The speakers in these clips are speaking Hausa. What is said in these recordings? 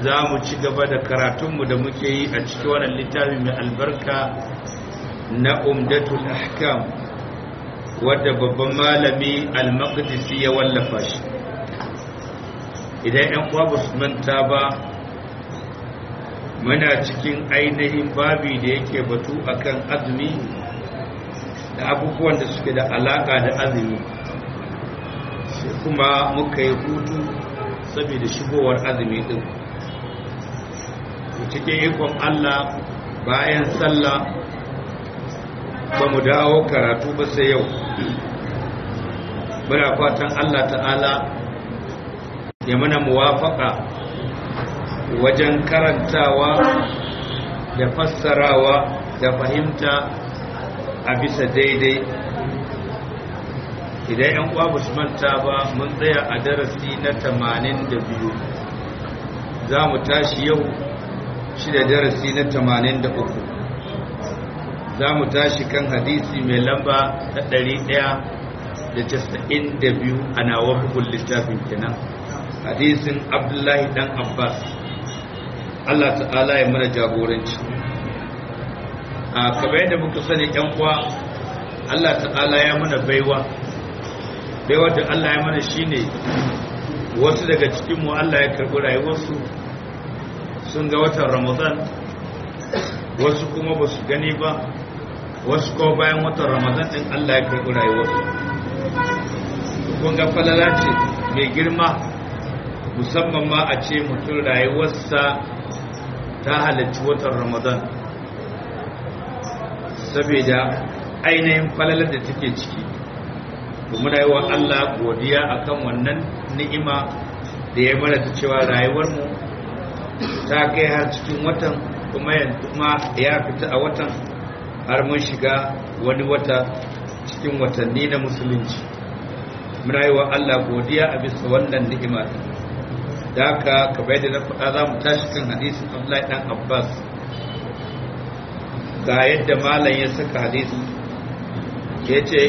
za mu ci gaba da karatunmu da muke yi a cikin wannan littafi mai albarka na umdatul ahkam wadda babban malami al-maqdisi ya wallafa shi idan yan uwa su manta ba muna cikin ainihin babi da yake batu akan azumi da abubuwan da suke da alaka da azumi sai kuma muka yi hutu saboda shigowar azumi din cikin ikon Allah bayan sallah ba mu dawo karatu ba sai yau muna fatan Allah ta'ala ya mana muwafaka wajen karantawa da fassarawa da fahimta a bisa daidai idan yan uwa su manta ba mun tsaya a darasi na 82 za mu tashi yau shi da darasi na 83 za mu tashi kan hadisi mai lamba ta 192 a nawa hukun littafin kenan hadisin abdullahi dan abbas Allah ta'ala ya mana jagoranci a kamar yadda muka sani yan uwa Allah ta'ala ya mana baiwa baiwa da Allah ya mana shine wasu daga cikinmu Allah ya karɓi rayuwarsu sun ga watan ramadan wasu kuma ba su gani ba wasu kuma bayan watan ramadan din Allah ya karɓi rayuwarsu kun ga falala ce mai girma musamman ma a ce mutum rayuwarsa ta halarci watan ramadan saboda ainihin falalar da take ciki muna yi wa Allah godiya akan wannan ni'ima da ya mana ta cewa rayuwarmu ta kai har cikin watan kuma ya fita a watan har mun shiga wani wata cikin watanni na musulunci muna yi wa Allah godiya a bisa wannan ni'ima da haka kamar yadda na faɗa za mu tashi kan hadisin Abdullahi dan Abbas ga yadda malam ya saka hadisi ya ce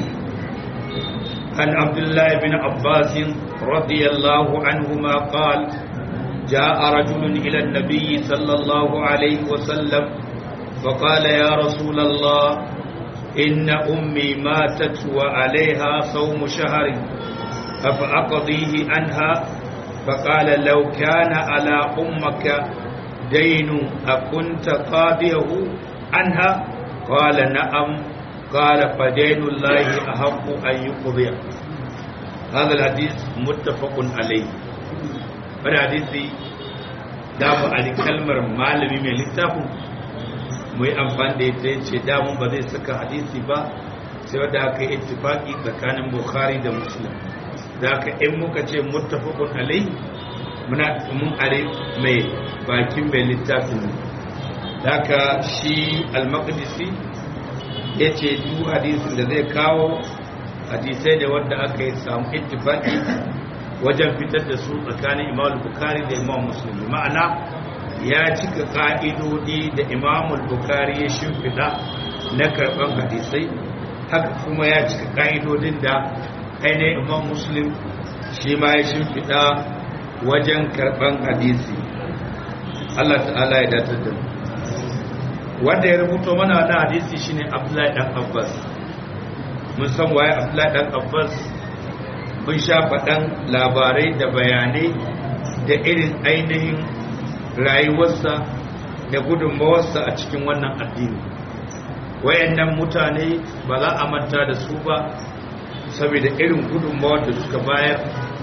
عن عبد الله بن عباس رضي الله عنهما قال جاء رجل إلى النبي صلى الله عليه وسلم فقال يا رسول الله إن أمي ماتت وعليها صوم شهر أفأقضيه عنها فقال لو كان على أمك دين أكنت قاضيه عنها قال نعم قال فدين الله أحق أن يقضي هذا الحديث متفق عليه wani hadisi damu a kalmar malami mai littafin mu yi amfani da ita ce damun ba zai saka hadisi ba sai wadda aka yi ittifaki tsakanin bukhari da muslim da aka in muka ce muttafaqun alai muna mun are mai bakin mai littafin da aka shi al-maqdisi ya ce duk hadisin da zai kawo hadisai da wanda aka yi samu ittifaki wajen fitar da su tsakanin imam bukari da imam musulmi ma'ana ya cika ka'idodi da imam bukari ya shimfiɗa na karɓar hadisai haka kuma ya cika ka'idodin da ainihin imam muslim shi ma ya shimfiɗa wajen karɓar hadisi Allah ta'ala ya datar da mu wanda ya rubuto mana da hadisi shine Abdullahi dan Abbas mun san waye Abdullahi dan Abbas mun sha faɗan labarai da bayanai da irin ainihin rayuwarsa da gudunmawarsa a cikin wannan addini wayannan mutane ba za a manta da su ba saboda irin gudunmawar da suka bayar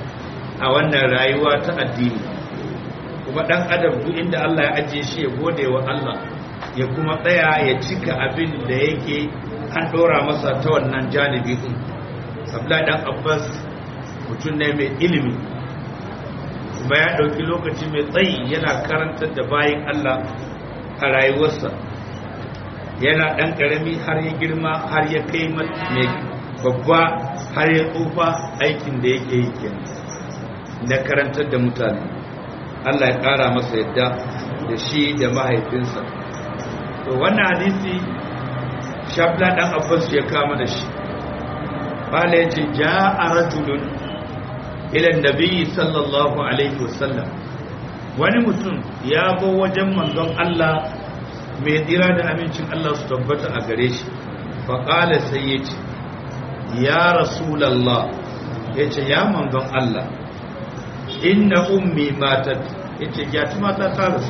a wannan rayuwa ta addini kuma dan adam duk inda Allah ya ajiye shi ya gode wa Allah ya kuma tsaya ya cika abin da yake an ɗora masa ta wannan janibi ɗin abdullahi dan abbas mutum ne mai ilimi kuma ya ɗauki lokaci mai tsayi yana karantar da bayan allah a rayuwarsa yana ɗan ƙarami har ya girma har ya kai mai babba har ya tsufa aikin da yake yi kenan na karantar da mutane allah ya ƙara masa yadda da shi da mahaifinsa to wannan hadisi shabla dan abbas ya kama da shi bala yace jaa rajulun ila nabi sallallahu alaihi wasallam wani mutum ya zo wajen manzon Allah mai tsira da amincin Allah su tabbata a gare shi faƙala sai ya ce ya rasulallah ya ce ya manzon Allah inna ummi matat ya ce gyatu mata ta rasu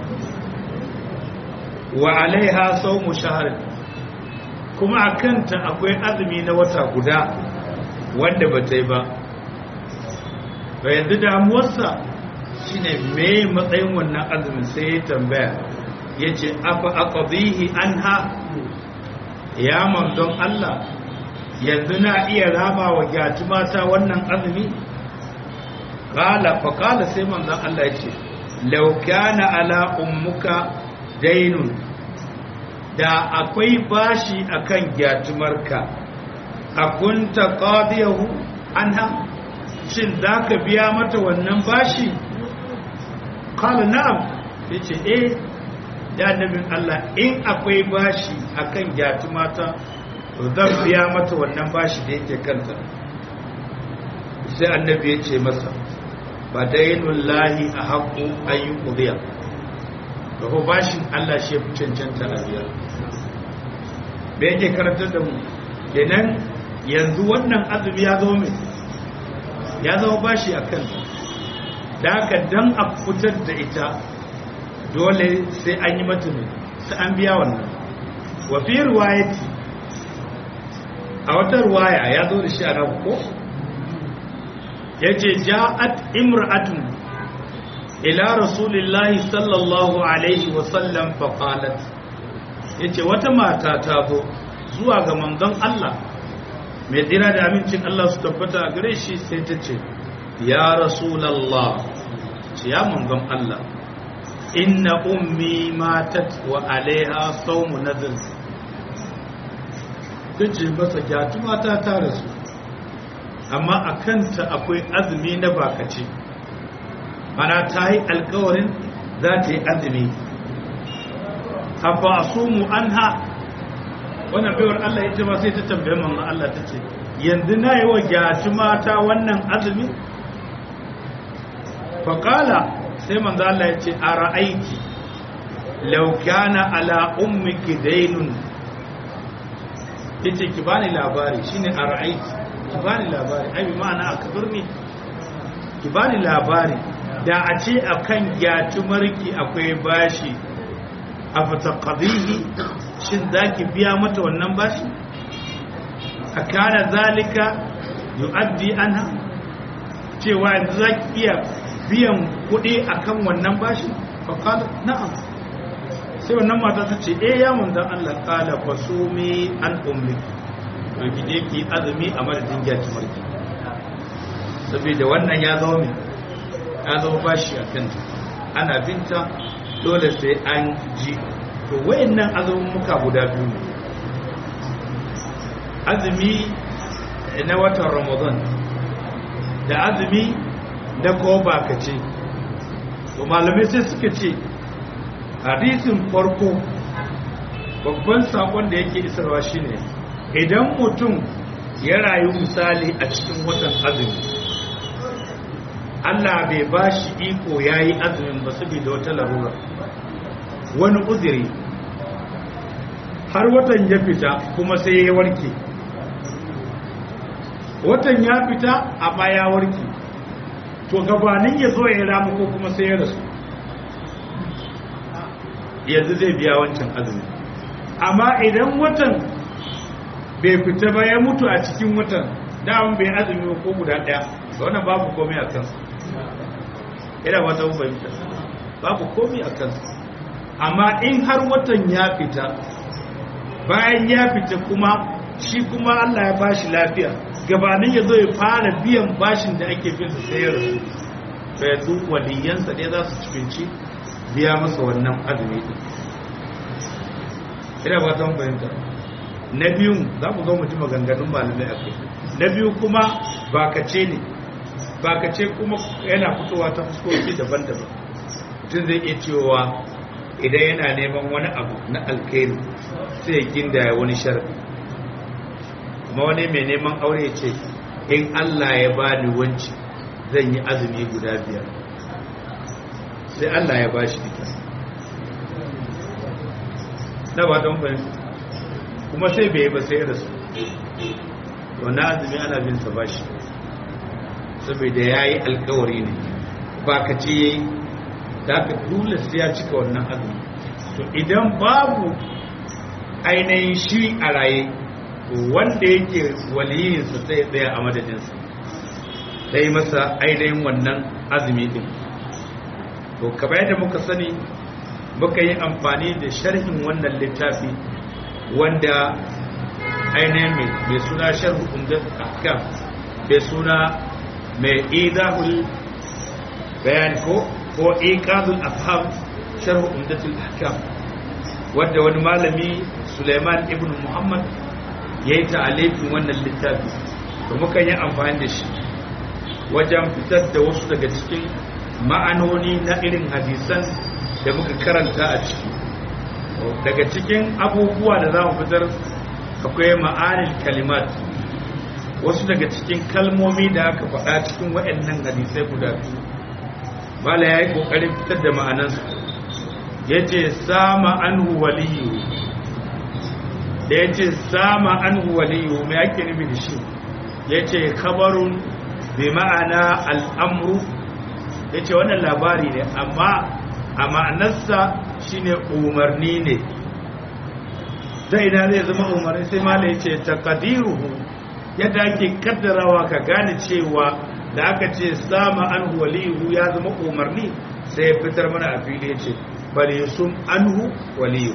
wa alaiha saumu shahar kuma a kanta akwai azumi na wata guda wanda ba ta yi ba ba yanzu damuwarsa shine me matsayin wannan azumin sai ya tambaya ya ce afa aqdihi anha ya manzon Allah yanzu na iya raba wa gyatu mata wannan azumi qala fa qala sai manzon Allah ya ce law kana ala ummuka dainun da akwai bashi akan gyatumarka akunta qadiyahu anha shin zaka biya mata wannan bashi qala na'am yace eh ya annabin Allah in akwai bashi akan gyatumata to zan biya mata wannan bashi da yake kanta sai annabi ya ce masa ba dainul lahi a haƙo ayyun ƙuriya da ko bashin Allah shi ya fi cancanta a biya da yake karantar da mu kenan yanzu wannan azumi ya zo mai ya zama bashi a kan da haka dan a fitar da ita dole sai an yi mata ne sai an biya wannan wafi ruwayati a wata ruwaya ya zo da shi a nan ko ya ce ja'at imra'atun ila rasulillahi sallallahu alaihi wasallam faƙalat ya ce wata mata ta zo zuwa ga manzon Allah mai tsira da amincin Allah su tabbata a gare shi sai ta ce ya rasulallah ce ya manzon Allah inna ummi matat wa alaiha sawmu nadhr tace masa gyatu mata ta rasu amma a kanta akwai azumi na bakace ana ta yi alkawarin za ta yi azumi afa asumu anha wannan baiwar Allah ita ma sai ta tambaye manzon Allah ta ce yanzu na yi wa gyatu mata wannan azumi faƙala sai manzo Allah ya ce a ra'aiki law kana ala ummiki daynun yace ki bani labari shine a ra'aiki ki bani labari ai bi ma'ana akbirni ki bani labari da a ce akan gyatumarki akwai bashi a fataqadihi shin zaki biya mata wannan bashi akana zalika yu'addi anha cewa yanzu zaki iya biyan kuɗi akan wannan bashi faƙala na'am sai wannan mata ta ce eh ya manzan Allah ƙala fa sumi an ummi to ki je ki azumi a madadin gyaki marki saboda wannan ya zama mai ya zama bashi a kanta ana binta dole sai an ji to wayannan azumin muka guda biyu ne azumi na watan ramadan da azumi na ko ce to malamai sai suka ce hadisin farko babban sakon da yake isarwa shine idan mutum ya rayu misali a cikin watan azumi Allah bai ba shi iko ya yi azumin ba saboda wata larura wani uziri har watan ya fita kuma sai ya warke watan ya fita amma ya warke to gabanin ya zo ya ramu ko kuma sai ya rasu yanzu zai biya wancan azumi amma idan watan bai fita ba ya mutu a cikin watan daman bai azumi ko guda daya da wannan babu komai a kansa ina wata fahimta babu komai a kansa amma in har watan ya fita bayan ya fita kuma shi kuma Allah ya bashi lafiya gabanin ya zo ya fara biyan bashin da ake bin sa sai ya rasu to yanzu waliyansa ne za su cikinci biya masa wannan azumi din ina ba zan fahimta na biyu za mu zo mu ji maganganun malamai a kai na biyu kuma bakace ne bakace kuma yana fitowa ta fuskoki daban-daban mutum zai iya cewa idan yana neman wani abu na alkhairi sai ya gindaya wani sharadi kuma wani mai neman aure ya ce in Allah ya bani wanci zan yi azumi guda biyar sai Allah ya bashi ita na ba don fahimta kuma sai bai ba sai rasu wannan azumi ana bin sa bashi saboda ya yi alkawari ne ba ka ce ya yi da aka dole sai ya cika wannan azumi to idan babu ainihin shi a raye wanda yake waliyinsa sai tsaya a madadinsa sai masa ainihin wannan azumi din to kamar yadda muka sani muka yi amfani da sharhin wannan littafi wanda ainihin mai suna sharhu umdat ahkam mai suna mai idahul bayan ko ko iqadul afham sharhu umdatul ahkam wanda wani malami Suleiman ibn Muhammad yayi ta'alifin wannan littafi to muka yi amfani da shi wajen fitar da wasu daga cikin ma'anoni na irin hadisan da muka karanta a ciki daga cikin abubuwa da za mu fitar akwai ma'anin kalimat wasu daga cikin kalmomi da aka faɗa cikin waɗannan hadisai guda biyu bala ya yi ƙoƙarin fitar da ma'anansu ya ce sama an waliyu da ya ce sama an waliyu mai ake nufi da shi ya ce kabarun bi ma'ana al'amru ya ce wannan labari ne amma a ma'anarsa shine umarni ne ta ina zai zama umarni sai mala ya ce takadiruhu yadda ake kaddarawa ka gane cewa da aka ce sama an waliyu ya zama umarni sai ya fitar mana a fili ya ce bale sun anhu waliyu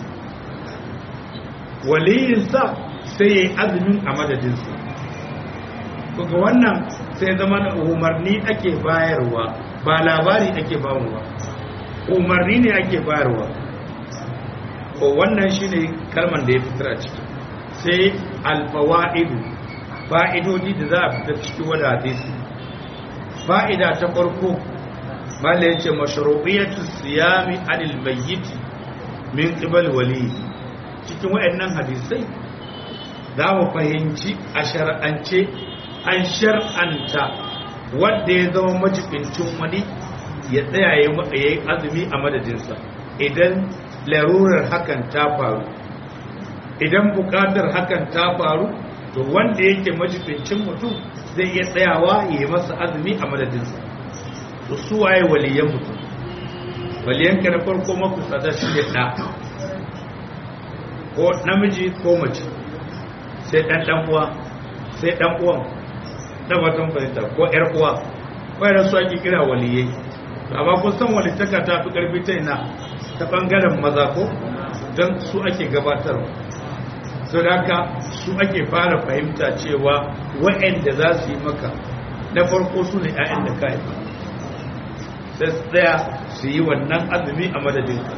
waliyinsa sai ya yi azumin a madadinsa kuka wannan sai zama da umarni ake bayarwa ba labari ake bayarwa umarni ne ake bayarwa ko wannan shine kalman da ya fitar a ciki sai alfawa'idu fa'idodi da za a fitar ciki wadda hadisi fa'ida ta farko mala yace mashru'iyatu siyami anil mayyit min qibal wali cikin wayannan hadisai za mu fahimci a shar'ance an shar'anta wanda ya zama majibincin wani ya tsaya ya yi azumi a madadinsa idan larurar hakan ta faru idan bukatar hakan ta faru to wanda yake majibincin mutum zai iya tsayawa ya yi masa azumi a madadinsa to su waye waliyan mutum waliyanka na farko maku tsada shi ne ɗa ko namiji ko mace sai ɗan ɗan uwa sai ɗan uwan na batun fahimta ko ƴar uwa wayar su ake kira waliyai amma kun san walittaka ta fi ƙarfi ta ina ta ɓangaren maza ko don su ake gabatarwa sau da haka su ake fara fahimta cewa wa'anda za su yi maka na farko su ne 'ya'yan da ka haifa sai su tsaya su yi wannan azumi a madadinka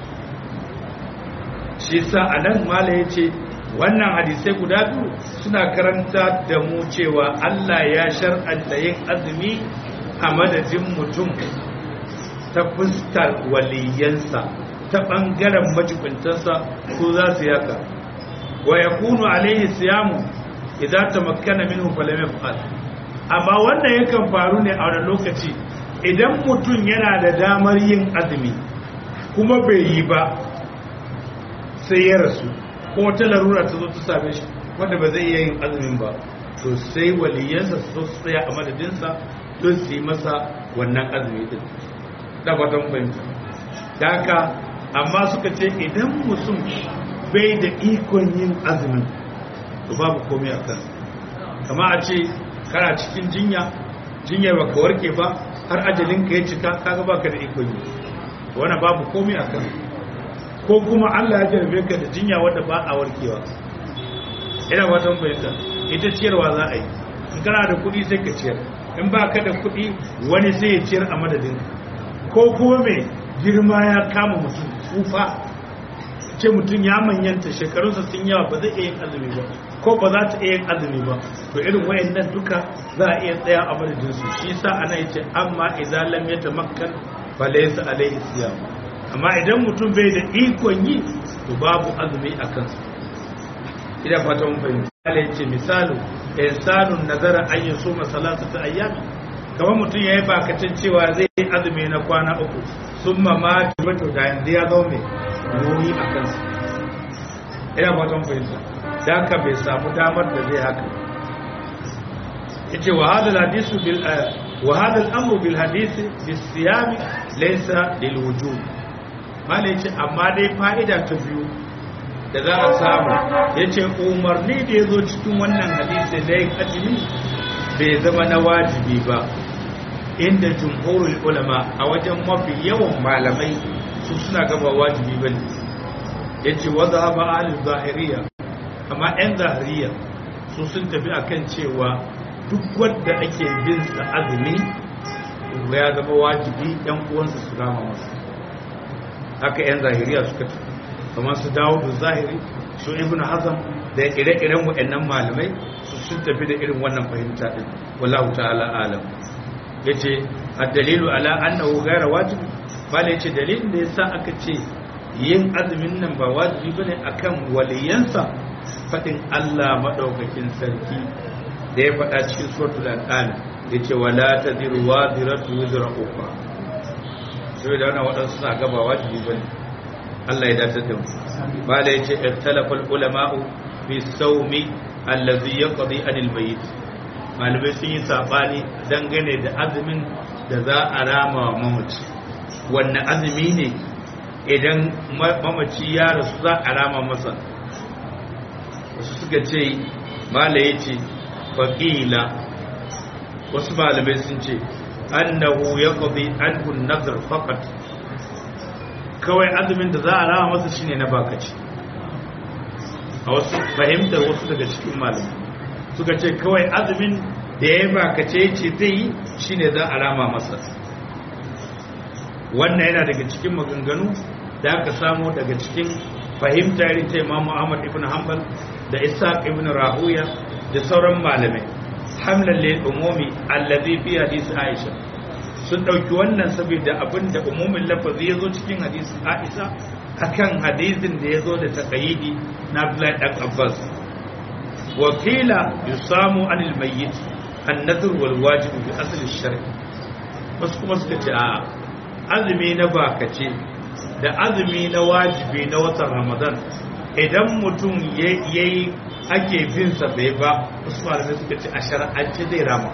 shi sa a nan mala ya ce wannan hadisai guda biyu suna karanta da mu cewa allah ya shar'anta yin azumi a madadin mutum ta fuskar waliyansa ta ɓangaren majibintansa su za su yaka wa ya kunu alaihi siyamu idan ta makana minhu falam yaf'al amma wannan yakan faru ne a wani lokaci idan mutum yana da damar yin azumi kuma bai yi ba sai ya rasu ko wata larura ta zo ta same shi wanda ba zai iya yin azumin ba to sai waliyansa su su tsaya a madadinsa don su yi masa wannan azumi din da fatan fahimta da haka amma suka ce idan mutum bai da ikon yin azumin to babu komai a kan kama a ce kana cikin jinya jinyar ba ka warke ba har ajalinka ya cika kaga baka da ikon yi wani babu komai a kan ko kuma Allah ya jarbe ka da jinya wadda ba a warkewa ina watan bayyanta ita ciyarwa za a yi in kana da kuɗi sai ka ciyar in ba ka da kuɗi wani sai ya ciyar a madadin ko kuma mai girma ya kama mutum tsufa ce mutum ya manyanta shekarunsa sun yawa ba zai iya yin azumi ba ko ba za ta iya yin azumi ba to irin wayannan duka za a iya tsaya a madadin su shi sa ana yace amma idan lam yatamakkan fa laysa alayhi siyam amma idan mutum bai da ikon yi to babu azumi a kansa ina fata mun fahimta Allah yace misalu insanun nazara an yusuma salasata ayyam kamar mutum ya yi bakacin cewa zai yi azumi na kwana uku sun mamaki wato da yanzu ya zo mai nuni a kansa ina fatan fahimta da haka bai samu damar da zai haka yace wa hadal hadisu bil wa hadal amru bil hadisi bis siyami laysa lil wujub malai yace amma dai fa'ida ta biyu da za a samu yace umarni da yazo cikin wannan hadisi da yin azumi bai zama na wajibi ba inda jumhurul ulama a wajen mafi yawan malamai su suna gaba wajibi bane yace wa dhahaba al zahiriya amma yan zahiriya su sun tafi akan cewa duk wanda ake bin sa azumi ya zama wajibi yan uwansa su rama masa haka yan zahiriya suka tafi kamar su dawo da zahiri su ibnu hazm da ire-iren waɗannan malamai su sun tafi da irin wannan fahimta din wallahu ta'ala alam yace ad-dalilu ala annahu ghayra wajib bale yace dalilin da yasa aka ce yin azumin nan ba wajibi bane akan waliyansa fadin Allah madaukakin sarki da ya faɗa cikin suratul an'am yace wala tadiru wadiratu wizra ukhra sai da wannan wadansu suna gaba wajibi bane Allah ya dace da mu bale yace ikhtalafa ulama'u fi sawmi allazi yaqdi anil bayt malamai sun yi sabani dangane da azumin da za a rama wa mamaci wannan azumi ne idan mamaci ya rasu za a rama masa wasu suka ce mala ya ce faƙila wasu malamai sun ce annahu ya ƙabi anhun nazar fakat kawai azumin da za a rama masa shine na bakaci a wasu fahimtar wasu daga cikin malamai suka ce kawai azumin da ya bakace ce zai yi shine za a rama masa wannan yana daga cikin maganganu da aka samu daga cikin fahimta irin ta Imam Ahmad ibn Hanbal da Ishaq ibn Rahuya da sauran malamai hamlan lil umumi alladhi fi hadith Aisha sun dauki wannan saboda abinda umumin lafazi yazo cikin hadisin Aisha akan hadisin da yazo da taqayidi na Abdullah dan Abbas wakila yusamu anil mayyit an-nadhr wal wajib bi asl ash-shar' wasu kuma suka ce a'a azumi na bakace da azumi na wajibi na watan ramadan idan mutum ya yi ake bin sa bai ba wasu malamai suka ce a shara'ance zai rama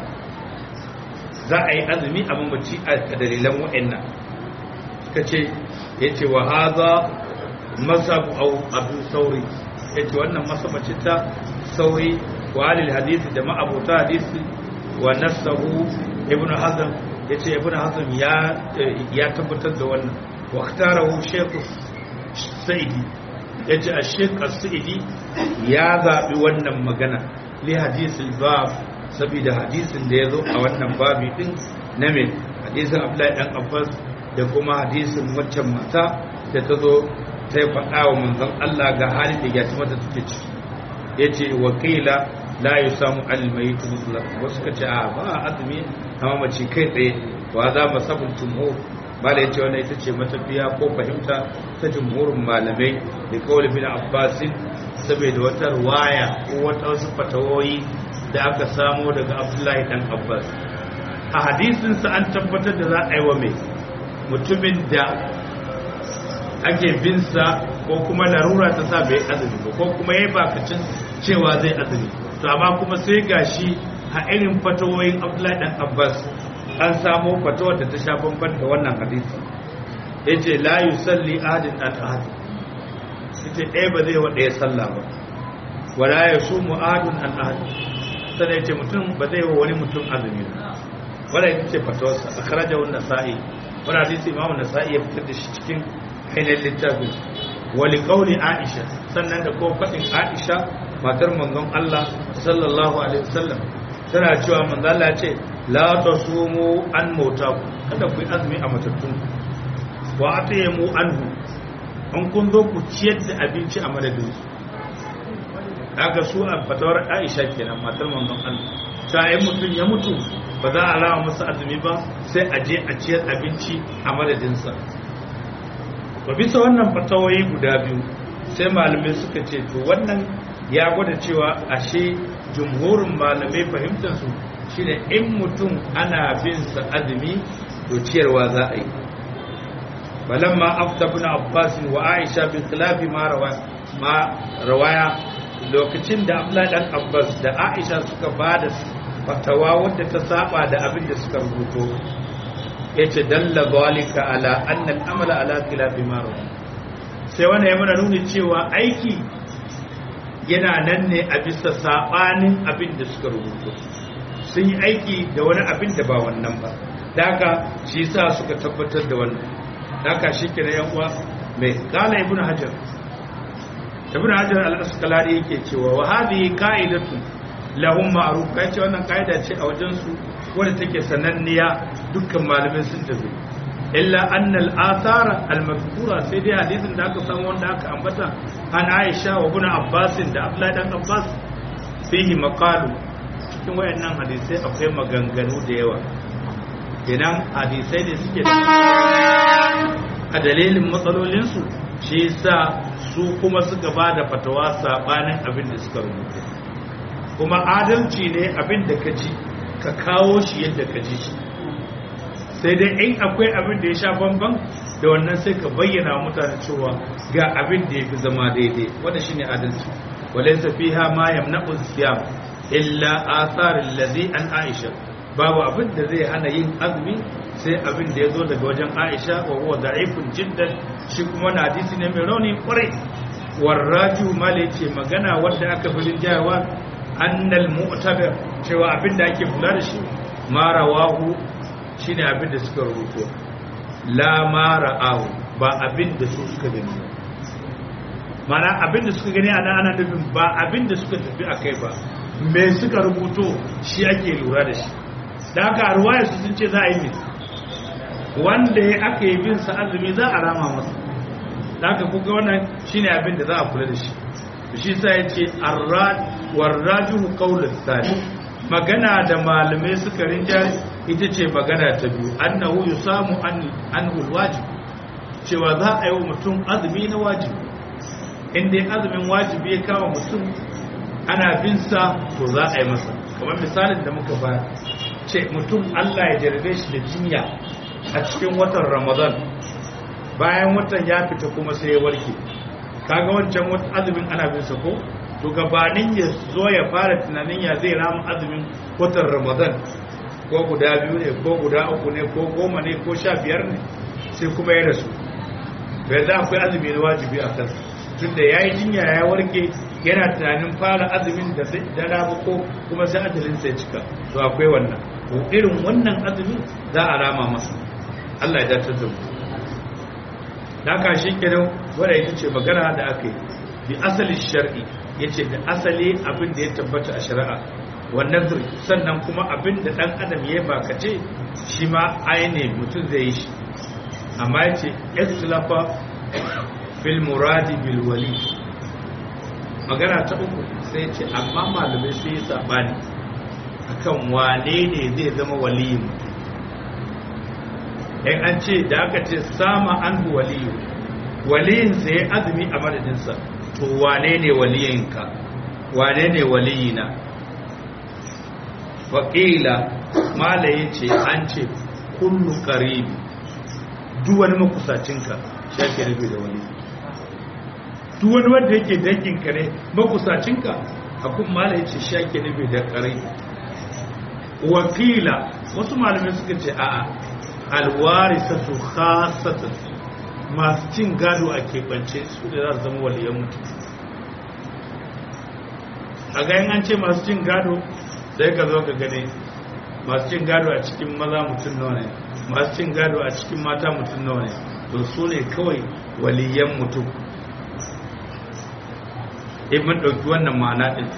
za a yi azumi a mamaci a dalilan wa'annan suka ce ya ce wa haza masabu au abu sauri ya ce wannan masabaci ta sauri wa halil hadisi da ma'abuta hadisi wa nasahu ibn hazm ya ce ibn hazm ya tabbatar da wannan واختاره شيخ السعيدي yace a sheik as-sa'idi ya zabi wannan magana li hadisul bab saboda hadisin da yazo a wannan babi din na me hadisin Abdullahi dan Abbas da kuma hadisin waccan mata da ta zo ta yi faɗa wa manzon Allah ga halin da ya ci mata take ciki yace wakila la yusamu al-mayt mutlaq wasu kace a ba azumi amma mace kai tsaye wa za masabul jumhur mala ya ce wannan ita ce matafiya ko fahimta ta jumhurin malamai da kawai bin abbasin saboda wata ruwaya ko wata wasu fatawoyi da aka samo daga abdullahi dan abbas a hadisinsa an tabbatar da za a yi wa mai mutumin da ake binsa ko kuma larura ta sa bai azumi ba ko kuma ya bakacin cewa zai azumi to amma kuma sai gashi a irin fatawoyin abdullahi dan abbas an samu fatawar da ta sha bamban da wannan hadisi ya ce la yi salli adin an ahad ita ɗaya ba zai wa ɗaya sallah ba wala ya su mu'adun an ahad sannan ya ce mutum ba zai wa wani mutum azumi ba wadda ita ce fatawarsa a karajar wanda sa'i wadda hadisi imamu na sa'i ya fitar da shi cikin ainihin littafin wali kauli aisha sannan da kuma faɗin aisha matar manzon allah sallallahu alaihi wasallam tana cewa manzon allah ce la ta sumu an mota ku kada ku yi azumi a matattun wa a ta mu anhu an kun zo ku ciyar da abinci a madadin su daga su a fatawar aisha kenan matar manzon Allah ta yi mutum ya mutu ba za a lawa masa azumi ba sai a je a ciyar abinci a madadinsa ba bisa wannan fatawoyi guda biyu sai malamai suka ce to wannan ya gwada cewa ashe jumhurin malamai fahimtar su shine in mutum ana bin sa azumi to ciyarwa za a yi balamma afta ibn abbas wa aisha bi khilafi ma rawa ma rawaya lokacin da abdullahi dan abbas da aisha suka bada fatawa wadda ta saba da abin da suka rubuto yace dalla zalika ala anna al-amala ala khilafi ma rawa sai wannan ya mana nuni cewa aiki yana nan ne a bisa sabanin abin da suka rubuto sun yi aiki da wani abin da ba wannan ba daga shi yasa suka tabbatar da wannan daga shi ke yan uwa mai kala ibn hajar ibn hajar al-asqalani yake cewa wa hadhihi qa'idatu lahum ma'ruf kai ce wannan kaida ce a wajen su wanda take sananniya dukkan malamai sun tafi illa anna al-athara al-madhkura sai dai hadisin da aka samu wanda aka ambata an Aisha wa ibn Abbas da Abdullah dan Abbas fihi maqalu cikin wayannan hadisai akwai maganganu da yawa idan hadisai ne suke a dalilin matsalolinsu shi yasa su kuma suka ba da fatawa sabanin abin da suka rubuta kuma adalci ne abin da ka ji ka kawo shi yadda ka ji shi sai dai in akwai abin da ya sha bamban da wannan sai ka bayyana wa mutane cewa ga abin da ya fi zama daidai wanda shine adalci walaysa fiha ma yamna'u siyam illa athar allazi an aisha babu abin da zai hana yin azumi sai abin da ya zo daga wajen aisha wa huwa da'ifun jiddan shi kuma na hadisi ne mai rauni kwarai warraju male ce magana wadda aka fi rinjayawa annal mu'tabar cewa abin da ake kula da shi ma rawahu shine abin da suka rubuto la ma ra'ahu ba abin da su suka gani mana abin da suka gani ana ana nufin ba abin da suka tafi akai ba me suka rubuto shi ake lura da shi da haka ruwaya su sun ce za a yi min wanda ya aka yi bin sa azumi za a rama masa da haka kuka wannan shine abin da za a kula da shi shi sa ya ce warrajuhu qawlus sani magana da malamai suka rinja ita ce magana ta biyu annahu yusamu an anhu wajib cewa za a yi wa mutum azumi na wajibi in dai azumin wajibi ya kama mutum ana bin sa to za a yi masa kamar misalin da muka ba ce mutum Allah ya jarabe shi da jinya a cikin watan Ramadan bayan watan ya fita kuma sai ya warke kaga wancan watan azumin ana bin sa ko to gabanin ya zo ya fara tunanin ya zai rama azumin watan Ramadan ko guda biyu ne ko guda uku ne ko goma ne ko sha biyar ne sai kuma ya rasu bai za akwai azumi na wajibi a kansa tunda ya yi jinya ya warke yana tunanin fara azumin da da rabu ko kuma sai ajalin sai cika to akwai wannan ko irin wannan azumin za a rama masa Allah ya dace da mu da shi kenan wanda ita ce magana da aka yi bi asali shar'i yace da asali abin da ya tabbata a shari'a wannan sannan kuma abin da dan adam ya bakace shi ma aine mutum zai yi shi amma yace ikhtilafa fil muradi bil wali magana ta uku sai ce amma malamai sai yi sabani akan wane ne zai zama waliyin mutum in an ce da aka ce sama an waliyu waliyin sai azumi a madadinsa to wane ne waliyinka wane ne waliyina faƙila malaye ce an ce kullu ƙaribi duk wani makusacinka shaƙi rufe da waliyi duk wani wanda yake danginka ne makusacinka hakun mala yace shi ake nufi da ƙarai wakila wasu malamai suka ce a'a alwarisatu khassatan masu cin gado a keɓance su da za su zama waliyan mutum a ga an ce masu cin gado sai ka zo ka gane masu cin gado a cikin maza mutum nawa ne masu cin gado a cikin mata mutum nawa ne to su ne kawai waliyan mutum in mun ɗauki wannan ma'ana ɗin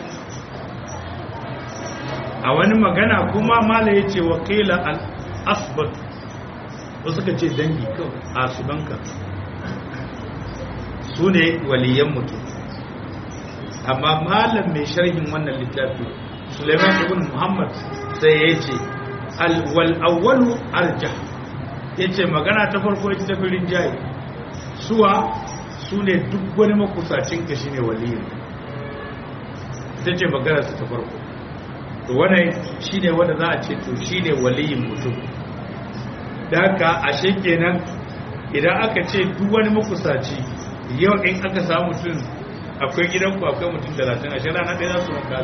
a wani magana kuma mala ya ce wakila al-asbat wasu ka ce dangi kawai a subanka su ne waliyan mutum amma malam mai sharhin wannan littafi suleiman ibn muhammad sai ya ce alwal'awwalu arja ya ce magana ta farko ita tafi rinjaye suwa su ne duk wani makusacin ka shi ne waliyin ta ce magana su ta farko to wannan shine wanda za a ce to shine waliyin mutum da haka ashe kenan idan aka ce duk wani makusaci yau in aka samu mutum akwai gidanku akwai mutum talatin ashe rana ɗaya za su wanka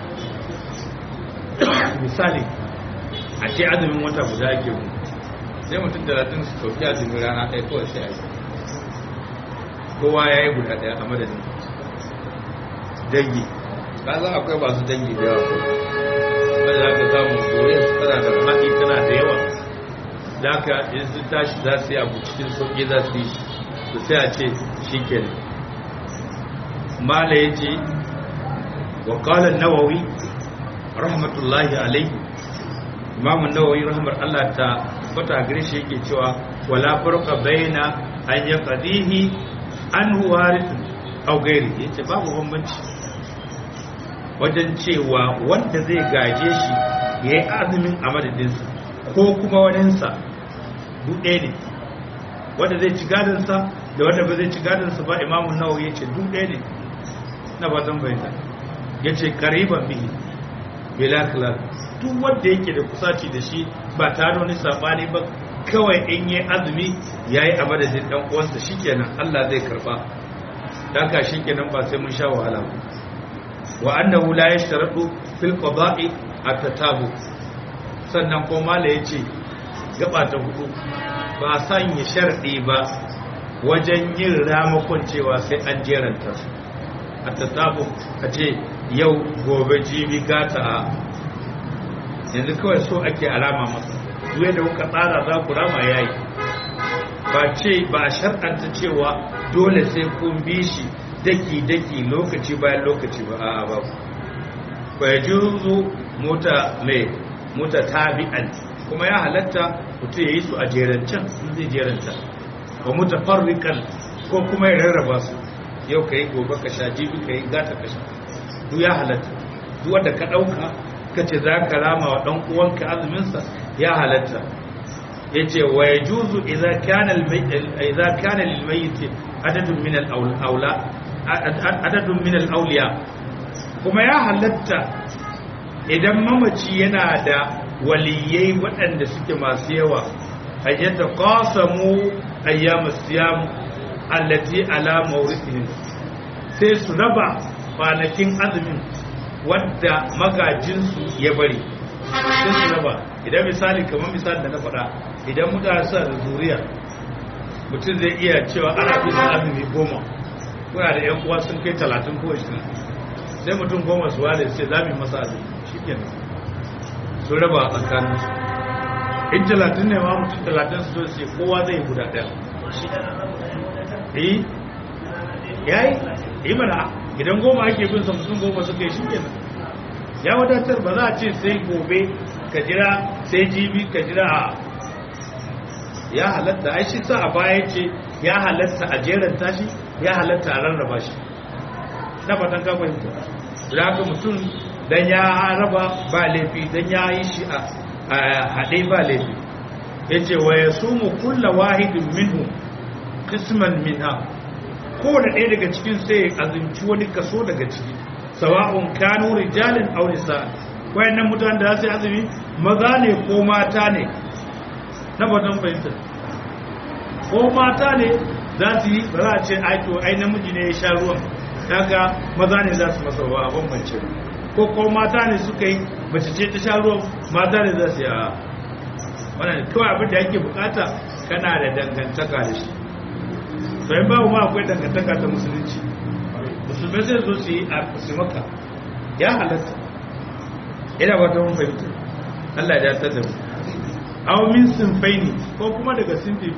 misali a ce azumin wata guda ake mu sai mutum talatin su ɗauki azumin rana ɗaya kawai sai a yi kowa ya yi guda ɗaya a madadin dangi ka za akwai masu dangi da yawa wanda za ka samu kore su tana da faɗi tana da yawa da aka in sun tashi za su yi abu cikin sauƙi za su yi su sai a ce shi ke mala ya ce wa ƙalar nawawi rahmatullahi alaihi imamun nawawi rahmar allah ta fata gare shi yake cewa wala farqa baina an yaqdihi an huwarith aw ghairi yace babu bambanci wajen cewa wanda zai gaje shi yayi azumin a madadinsa ko kuma waninsa duɗe ne wanda zai ci gadonsa da wanda ba zai ci gadonsa ba imamun nawawi yace duɗe ne na fatan bayyana yace qariban bihi bila khilaf duk wanda yake da kusaci da shi ba tare wani sabani ba kawai in yi azumi yayi a madadin dan uwansa shikenan Allah zai karba dan ka shikenan ba sai mun sha wahala ba wa annahu la yashtaratu fil qada'i at-tatabu sannan ko mala yace gaba ta hudu ba sanya sharɗi ba wajen yin ramakon cewa sai an jeranta su at-tatabu a ce yau gobe jibi gata a yanzu kawai so ake alama masa duwe da kuka tsara za ku rama yayi ba ce ba shar'anta cewa dole sai kun bi shi daki-daki lokaci bayan lokaci ba a'a ba ba ya juzu mota mai mota tabi'an kuma ya halatta mutum ya yi su a jerancan sun zai jeranta ba mota farrikan ko kuma ya rarraba su yau ka yi gobe ka sha jibi ka yi gata ka sha duk ya halatta duk wanda ka ɗauka ka ce za ka rama wa ɗan uwanka azuminsa ya halatta ya ce wa ya juzu idan kana lilmaiti adadin min al'aula adadin min al'auliya kuma ya halatta idan mamaci yana da waliyai waɗanda suke masu yawa ayyata qasamu ayyamus siyam allati ala mawrithihim sai su raba kwanakin azumin wadda magajinsu ya bari sai su raba idan misali kamar misali da na faɗa idan mutane suna da zuriya mutum zai iya cewa ana bin azumi goma kuna da yan uwa sun kai talatin ko ashirin sai mutum goma su wale sai za mu masa azumi shi kenan su raba a tsakanin su in talatin ne ma mutum talatin su sai kowa zai yi guda ɗaya eh yayi yi mana idan goma ake bin sa mutum goma suka yi shi kenan ya wadatar ba za a ce sai gobe ka jira sai jibi ka jira a ya halatta ai shi sa a baya ce ya halatta a jeran tashi ya halatta a rarraba shi na fatan ka fahimta da haka mutum dan ya raba ba laifi dan ya yi shi a haɗe ba laifi ya ce wa ya sumu kulla wahidin minhu qisman minha kowane ɗaya daga cikin sai azumci wani kaso daga ciki sawa'un kanu rijalin aw nisa wayannan mutanen da za su yi azumi maza ne ko mata ne na batun fahimta ko mata ne za su yi ba za a ce aito ai namiji ne ya sha ruwan daga maza ne za su masa wa abin mace ko ko mata ne suka yi mace ce ta sha ruwan mata ne za su yi a wannan kawai abin da yake bukata kana da dangantaka da shi sai babu ma akwai dangantaka ta musulunci musulmai sai zo su yi a su maka ya halatta ina ba ta mun fahimta Allah ya ta da mu aw min sinfaini ko kuma daga sinfin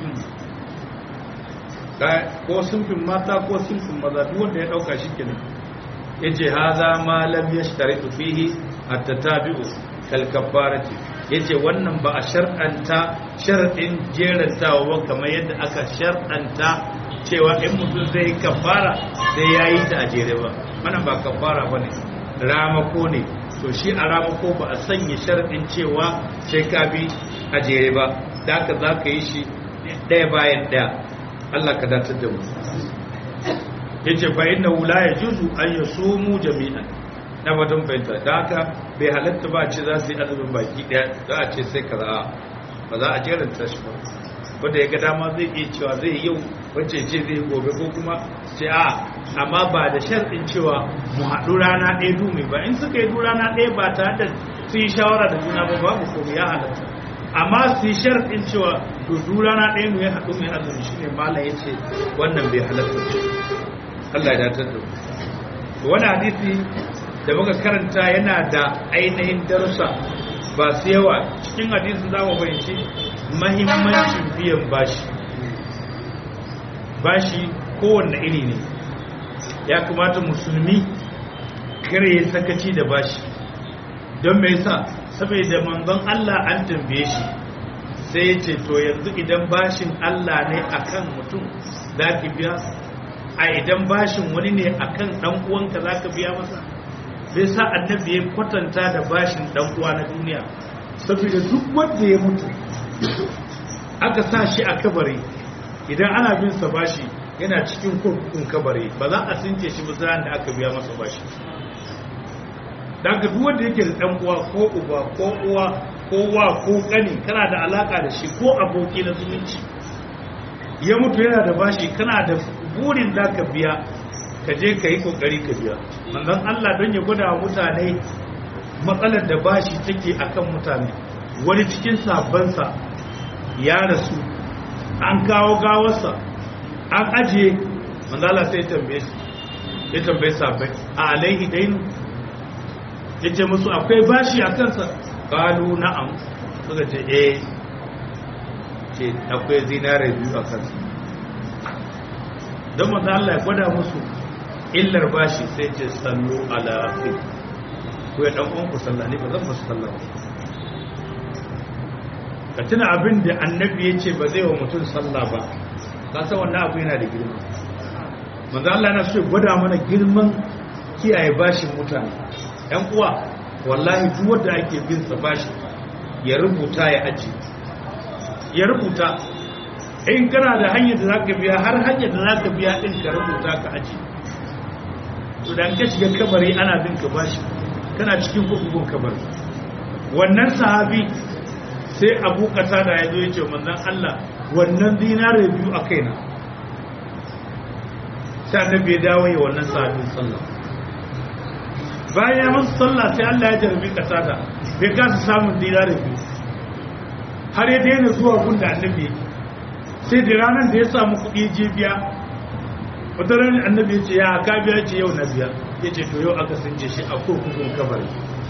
ko sinfin mata ko sinfin maza duk wanda ya dauka shi kenan yace hadha ma lam yashtaritu fihi at-tatabi'u kal kafarati yace wannan ba a shar'anta sharadin jerantawa ba kamar yadda aka shar'anta cewa in mutum zai yi kafara sai ya yi ta a jere ba wannan ba kafara ba ne ramako ne to shi a ramako ba a sanya sharaɗin cewa sai ka bi a jere ba da haka za ka yi shi ɗaya bayan ɗaya Allah ka datar da mu ya ce fa inna wula ya juzu an ya sumu jami'an na batun fahimta da haka bai halatta ba ce za su yi azumin baki daya za a ce sai kaza ba za a jeranta shi ba wanda ya ga dama zai iya cewa zai yau wacce ce zai gobe ko kuma ce a amma ba da sharɗin cewa mu haɗu rana ɗaya dumi ba in suka yi du rana ɗaya ba tare da su yi shawara da juna ba babu komai ya halatta amma su yi sharɗin cewa to du rana ɗaya mu ya haɗu mai azumi shi ne mala ya ce wannan bai halatta Allah ya datar da wani hadisi da muka karanta yana da ainihin darussa ba su yawa cikin hadisin za mu fahimci mahimmancin biyan bashi bashi kowanne iri ne ya kamata musulmi kare sakaci da bashi don mai sa saboda manzon Allah an tambaye shi sai ya ce to yanzu idan bashin Allah ne akan mutum za ki biya a idan bashin wani ne akan dan uwanka za ka biya masa bai sa annabi ya kwatanta da bashin dan uwa na duniya saboda duk wanda ya mutu aka sa shi a kabari idan ana bin sa bashi yana cikin kurkukun kabari ba za a since shi ba da aka biya masa bashi daga duk wanda yake da dan uwa ko uba ko uwa ko wa ko kani kana da alaka da shi ko aboki na zumunci ya mutu yana da bashi kana da burin da ka biya ka je ka yi kokari ka biya manzon Allah don ya gwada wa mutane matsalar da bashi take akan mutane wani cikin sabansa ya rasu an kawo gawarsa an ajiye manzala sai tambaye su ya tambaye sabai a alaihi dainu ya ce musu akwai bashi a kansa kalu na'am suka ce eh ce akwai zinare biyu a kansa don manzala ya gwada musu illar bashi sai ce sallu ala fi ko ya dan uwanku sallah ne ba zan musu sallah ba ka tuna abin da annabi ya ce ba zai wa mutum sallah ba ka san wannan abu yana da girma manzo Allah yana so ya gwada mana girman kiyaye bashin mutane ɗan uwa wallahi duk wanda ake bin sa bashi ya rubuta ya aji ya rubuta in kana da hanyar da zaka biya har hanyar da zaka biya din ka rubuta ka aji to dan ka shiga kabari ana bin ka bashi kana cikin kurkukun kabari wannan sahabi sai abu kasa da ya zo ya ce manzan Allah wannan dinare biyu a kaina sai annabi ya dawo ya wannan sahabin sallah bayan ya masa sallah sai Allah ya jarabi kasa da bai kasa samun dinare biyu har ya daina zuwa gunda annabi sai da ranar da ya samu kuɗi je biya wata ranar annabi ya ce ya ka biya ce yau na biya ya ce to yau aka sun shi a kurkukun kabari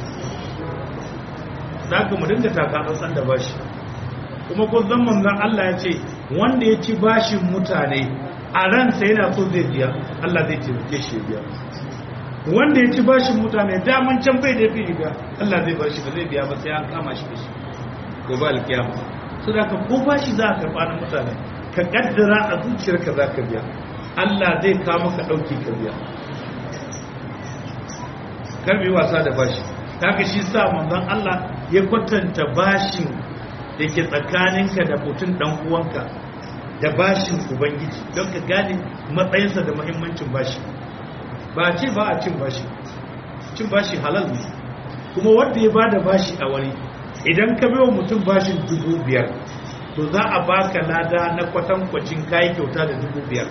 za ka mu dinga taka tsantsan da bashi kuma kun zan manzan Allah ya ce wanda ya ci bashin mutane a ransa yana so zai biya Allah zai taimake shi biya wanda ya ci bashin mutane daman can bai da fi riga Allah zai bar shi ba zai biya ba sai an kama shi da shi ko ba alkiyama so da ka ko bashi za ka karɓa na mutane ka kaddara a zuciyarka za ka biya Allah zai kawo maka ɗauki ka biya karbi wasa da bashi kaga shi sa manzon Allah ya kwatanta bashin da ke tsakaninka da mutum dan uwanka da bashin ubangiji don ka gane matsayinsa da muhimmancin bashi ba ce ba a cin bashi cin bashi halal ne kuma wanda ya bada bashi a wani idan ka bai wa mutum bashin dubu biyar to za a baka lada na kwatankwacin kayi kyauta da dubu biyar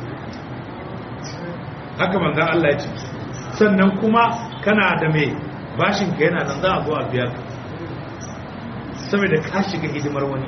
haka manzan Allah ya ce sannan kuma kana da mai bashin ka yana nan za a zo a biya saboda ka shiga hidimar wani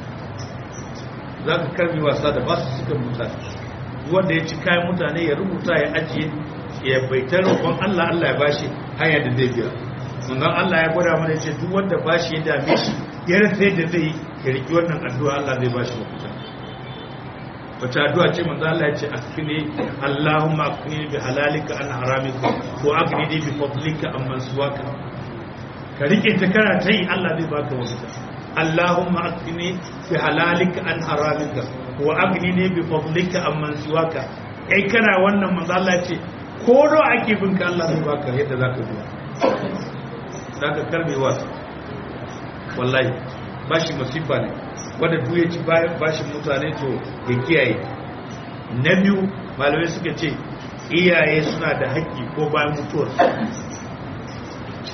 za ka karbi wasa da basu suka mutane wanda ya ci kayan mutane ya rubuta ya ajiye ya baitar roƙon Allah Allah ya bashi hanyar da zai biya manzon Allah ya gwada mana ce duk wanda bashi ya dame shi ya rasa yadda zai yi ya riki wannan addu'a Allah zai bashi mafita wata addu'a ce manzo Allah ya ce akfini Allahumma akfini bi halalika an haramika wa aghnini bi fadlika amman suwaka ka rike ta kana ta yi Allah zai baka wasu Allahumma akfini bi halalika an haramika wa aghnini bi fadlika amman suwaka kai kana wannan manzo Allah ya ce ko do ake bin ka Allah zai baka yadda zaka biya zaka karbe wasu wallahi bashi masifa ne wanda duk ya ci bashin mutane to ya kiyaye na biyu malamai suka ce iyaye suna da haƙƙi ko bayan mutuwar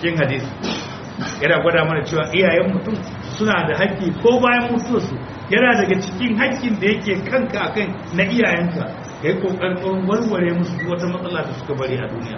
cikin hadisi yana gwada mana cewa iyayen mutum suna da haƙƙi ko bayan mutuwarsu yana daga cikin haƙƙin da yake kanka akan na iyayenka ka yi ƙoƙarin warware musu duk wata matsala da suka bari a duniya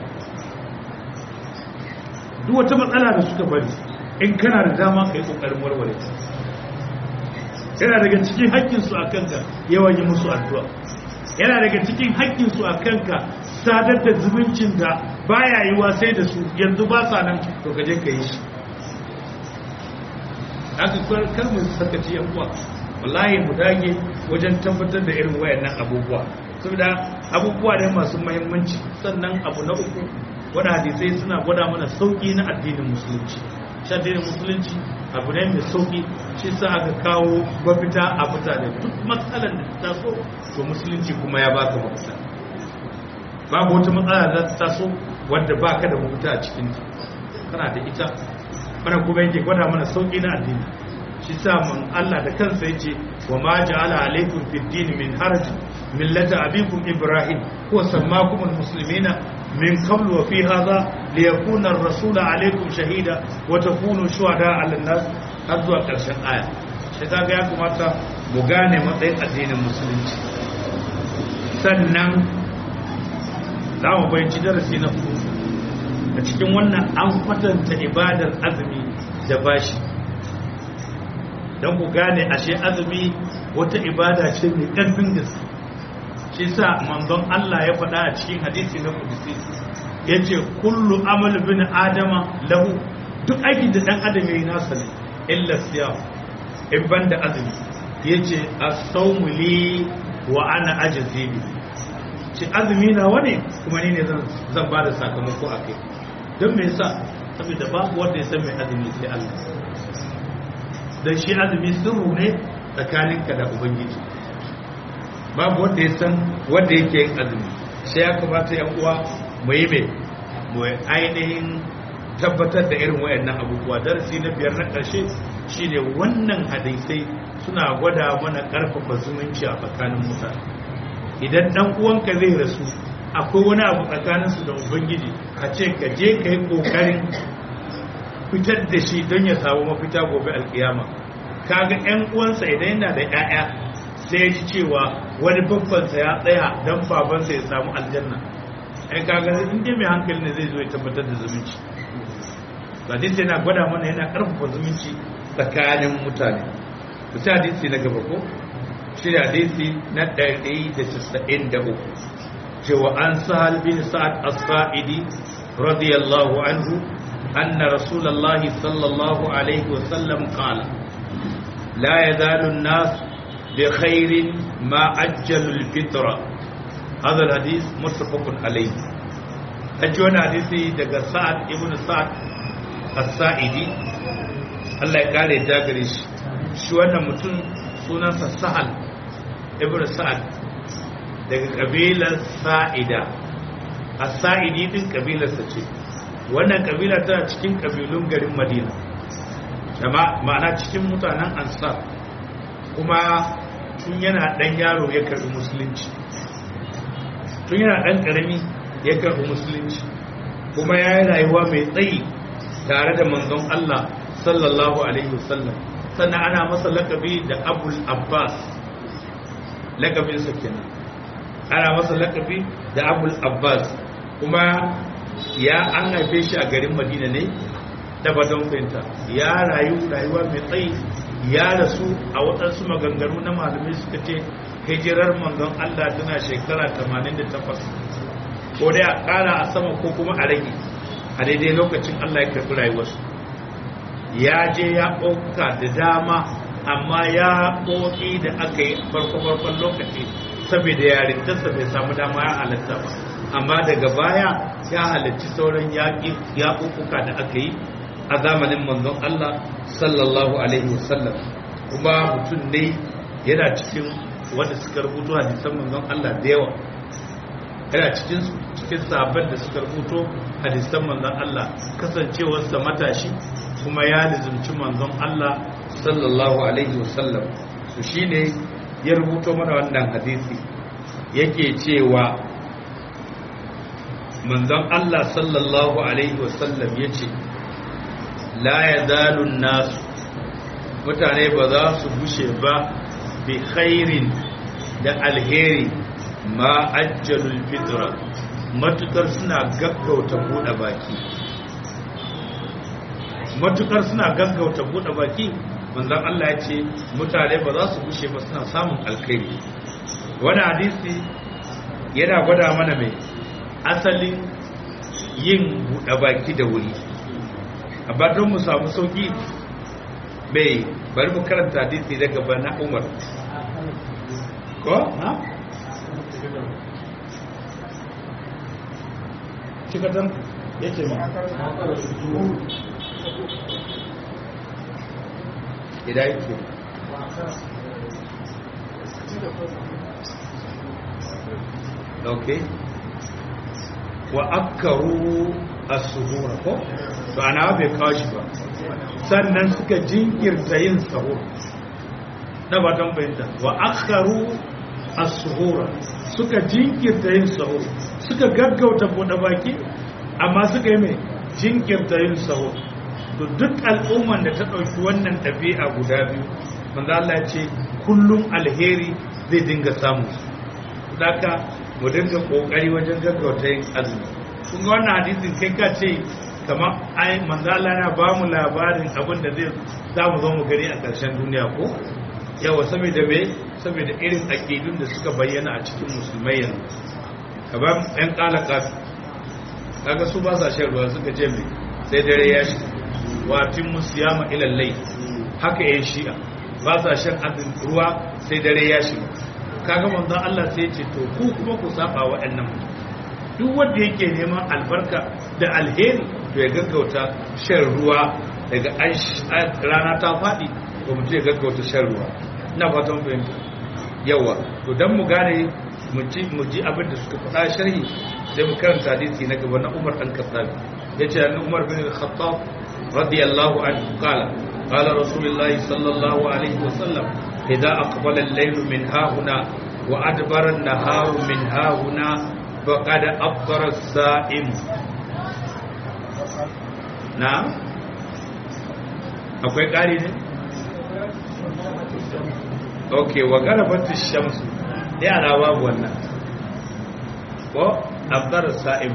duk wata matsala da suka bari in kana da dama ka yi ƙoƙarin warware ta yana daga cikin haƙƙinsu a kanka yawan yi musu addu'a yana daga cikin haƙƙinsu a kanka sadar da zumuncin da baya yi sai da su yanzu ba sa nan to ka je ka yi shi aka kar mu sakaci yan uwa wallahi mu dage wajen tabbatar da irin wayannan abubuwa saboda abubuwa ne masu muhimmanci sannan abu na uku wanda hadisai suna gwada mana sauki na addinin musulunci shi addinin musulunci abu ne mai sauki shi sa aka kawo mafita a mutane duk matsalar da ta taso to musulunci kuma ya baka mafita babu wata matsala da ta taso wadda baka da mafita a cikinta kana da ita wannan kuma yake gwada mana sauki na addini shi sa mun Allah da kansa yace wa ma ja'ala alaykum fid din min haraj millata abikum ibrahim huwa sammakum almuslimina min qablu wa fi hadha liyakuna ar-rasulu alaykum shahida wa takunu shuhada 'ala an-nas har zuwa karshen aya shi kaga ya kamata mu gane matsayin addinin musulunci sannan za mu bayyana darasi na hudu a cikin wannan an kwatanta ibadar azumi da bashi don ku gane ashe azumi wata ibada ce mai ƙarfin gaske shi sa manzon Allah ya faɗa a cikin hadisi na kudusi ya ce kullu amal bin adama lahu duk aikin da ɗan adam yayi nasa ne illa siya in ban da azumi ya ce as-sawmu li wa ana ajzi bi ce azumi na wani kuma ni ne zan ba da sakamako a kai don me yasa saboda babu wanda ya san mai azumi sai Allah dan shi azumi sirru ne tsakaninka da ubangiji babu wanda ya san wanda yake yin azumi sai ya kamata yan uwa mu yi mai mu ainihin tabbatar da irin wayannan abubuwa darasi na biyar na ƙarshe shine wannan hadisai suna gwada mana ƙarfafa zumunci a tsakanin mutane idan dan uwanka zai rasu akwai wani abu tsakaninsu da ubangiji a ce ka je ka yi ƙoƙarin fitar da shi don ya samu mafita gobe alkiyama kaga yan uwansa idan yana da 'ya'ya sai ya ji cewa wani babbansa ya tsaya don babansa ya samu aljanna ai kaga in dai mai hankali ne zai zo ya tabbatar da zumunci hadisi yana gwada mana yana karfafa zumunci tsakanin mutane ku sai hadisi na gaba ko shi hadisi na 193 cewa an sahal bin sa'ad as-sa'idi radiyallahu anhu anna rasulullahi sallallahu alaihi wa sallam qala la yazalu an-nas bi khairin ma ajjalu al-fitra hadha al-hadith muttafaqun alayhi aji wani hadisi daga sa'ad ibn sa'ad as-sa'idi Allah ya kare ta gare shi shi wannan mutum sunansa sahal ibn sa'ad daga kabilar sa'ida as-sa'idi din kabilarsa ce wannan kabila tana cikin kabilun garin madina ma'ana cikin mutanen ansar kuma tun yana dan yaro ya karbi musulunci tun yana dan karami ya karbi musulunci kuma ya yi rayuwa mai tsayi tare da manzon Allah sallallahu alaihi wasallam sannan ana masa lakabi da abul abbas lakabinsa kenan ana masa lakabi da abul abbas kuma ya an haife shi a garin madina ne da badon fahimta ya rayu rayuwa mai tsayi ya rasu a waɗansu maganganu na malamai suka ce hijirar manzon Allah tana shekara 88 ko dai a ƙara a sama ko kuma a rage a daidai lokacin Allah ya karɓi rayuwarsu ya je ya ɓauka da dama amma ya ɓoƙi da aka yi farko-farkon lokaci saboda yarintarsa bai samu dama ya halatta ba amma daga baya ya halarci sauran yaƙuƙuka da aka yi a zamanin manzon Allah sallallahu alaihi wasallam kuma mutum ne yana cikin wanda suka rubuto hadisan manzon Allah da yawa yana cikin cikin sabon da suka rubuto hadisan manzon Allah kasancewarsa matashi kuma ya lizumci manzon Allah sallallahu alaihi wasallam su shine ya rubuto mana wannan hadisi yake cewa manzon Allah sallallahu alaihi wasallam yace la yazalun nasu mutane ba za su gushe ba bi khairin da alheri ma ajjalul fitra matukar suna gaggauta bude baki matukar suna gaggauta bude baki manzon Allah ya ce mutane ba za su gushe ba suna samun alkhairi wani hadisi yana gwada mana mai asalin yin bude baki da wuri amma don mu samu sauki bai bari mu karanta hadisi daga bana umar ko na cikatan ya ce ma idan yake ok wa akkaru as-suhur ko to ana bai kawo shi ba sannan suka jinkirta yin sahur na batan bayanta wa akkaru as-suhura suka jinkirta yin sahur suka gaggauta bude baki amma suka yi mai jinkirta yin sahur to duk al'umman da ta ɗauki wannan ɗabi'a guda biyu manzo Allah ce kullum alheri zai dinga samu daga mu dinga kokari wajen gaggauta yin azumi kun ga wannan hadisin kai ka ce kamar ai manzo Allah yana ba mu labarin abin da zai za mu zo mu gani a ƙarshen duniya ko yawa saboda me saboda irin aqidun da suka bayyana a cikin musulmai yanzu kamar ɗan kalaka kaga su ba sa shan ruwa suka ce me sai dare ya shi watin musiyama ila lai haka yan shi'a ba sa shan azin ruwa sai dare ya shi kaga manzon Allah sai ya ce to ku kuma ku saba waɗannan duk wanda yake neman albarka da alheri to ya gaggauta shan ruwa daga rana ta faɗi to mutum ya gaggauta shan ruwa ina fatan fahimta yawa to dan mu gane mu ji abin da suka faɗa sharhi sai mu karanta hadisi na gaba na Umar dan Khattab yace annabi Umar bin Khattab radiyallahu anhu qala qala Rasulullah sallallahu alaihi wasallam idza aqbala al-layl min hahuna wa adbara an-nahar min hahuna faqad afṭara as-sa'im na akwai ƙari ne ok wa garabat shamsu yara babu wannan ko afdar sa'im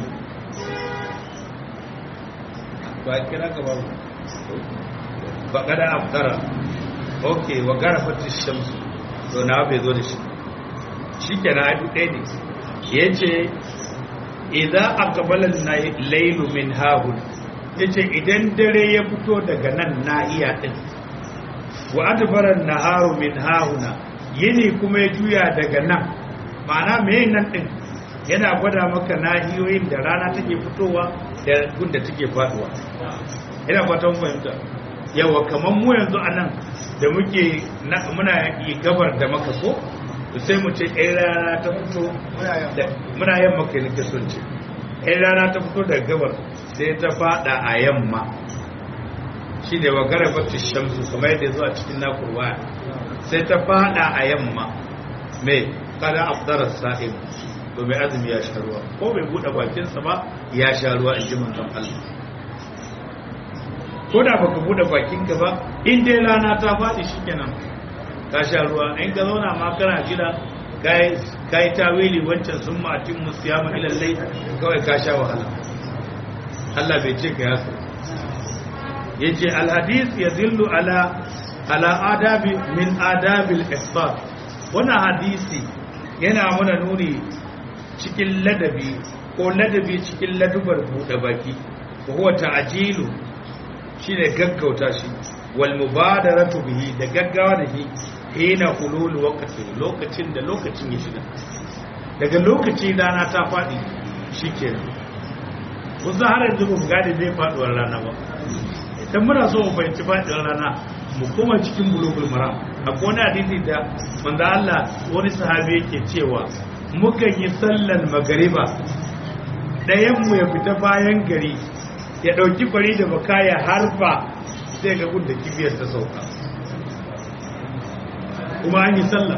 ba kira ka babu ba kada afdara ok wa garabat shamsu to na bai zo da shi shikenan ai ɗaya ne yace idza aqbala al-laylu min hahun yace idan dare ya fito daga nan nahiya din wa adbaran naharu min hahuna yini kuma ya juya daga nan ma'ana me nan din yana gwada maka nahiyoyin da rana take fitowa da gunda take faduwa ina fatan fahimta yawa kaman mu yanzu anan da muke muna yi gabar da maka ko sai mu ce ɗaya rana ta fito muna yamma kai nake son ce ɗaya rana ta fito daga gabar sai ta fada a yamma shi ne wa garabatu shamsu kamar yadda zuwa cikin nakurwa sai ta fada a yamma mai kada afdarar sa'im to mai azumi ya sha ruwa ko bai buɗe bakinsa ba ya sha ruwa in ji manzon Allah ko da baka buɗe bakinka ba in dai rana ta faɗi shikenan ka sha ruwa in ka zauna ma kana jira ka yi tawili wancan sun matin musiyama ilallai kawai ka sha wahala Allah bai ce ka yasa ya ce alhadis ya zillu ala ala adabi min adabil isbat wannan hadisi yana muna nuni cikin ladabi ko ladabi cikin ladubar buɗe baki ko huwa ta'jilu shine gaggauta shi wal mubadaratu bihi da gaggawa da shi hina hulul waqti lokacin da lokacin ya shiga daga lokaci rana ta faɗi shikenan kusa har yanzu ba mu gane zai faɗuwar rana ba idan muna so mu fahimci faɗuwar rana mu koma cikin bulugul maram akwai wani hadisi da manzo Allah wani sahabi yake cewa mukan yi sallar magariba ɗayan mu ya fita bayan gari ya ɗauki kwari da baka ya harfa sai ga gudda kibiyar ta sauka kuma an yi sallah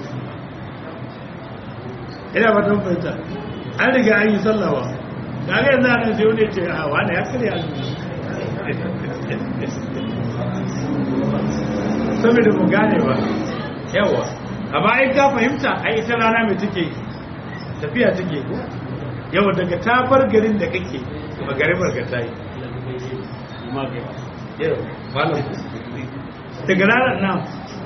ina ba ta fahimta an riga an yi sallah ba kaga yanzu ana sai wani ce a wani ya karya azumi saboda mu gane ba yawa amma ai ka fahimta ai ita rana mai take tafiya take ko yawa daga ta bar garin da kake magaribar ka ta yi yawa malam daga ranar nan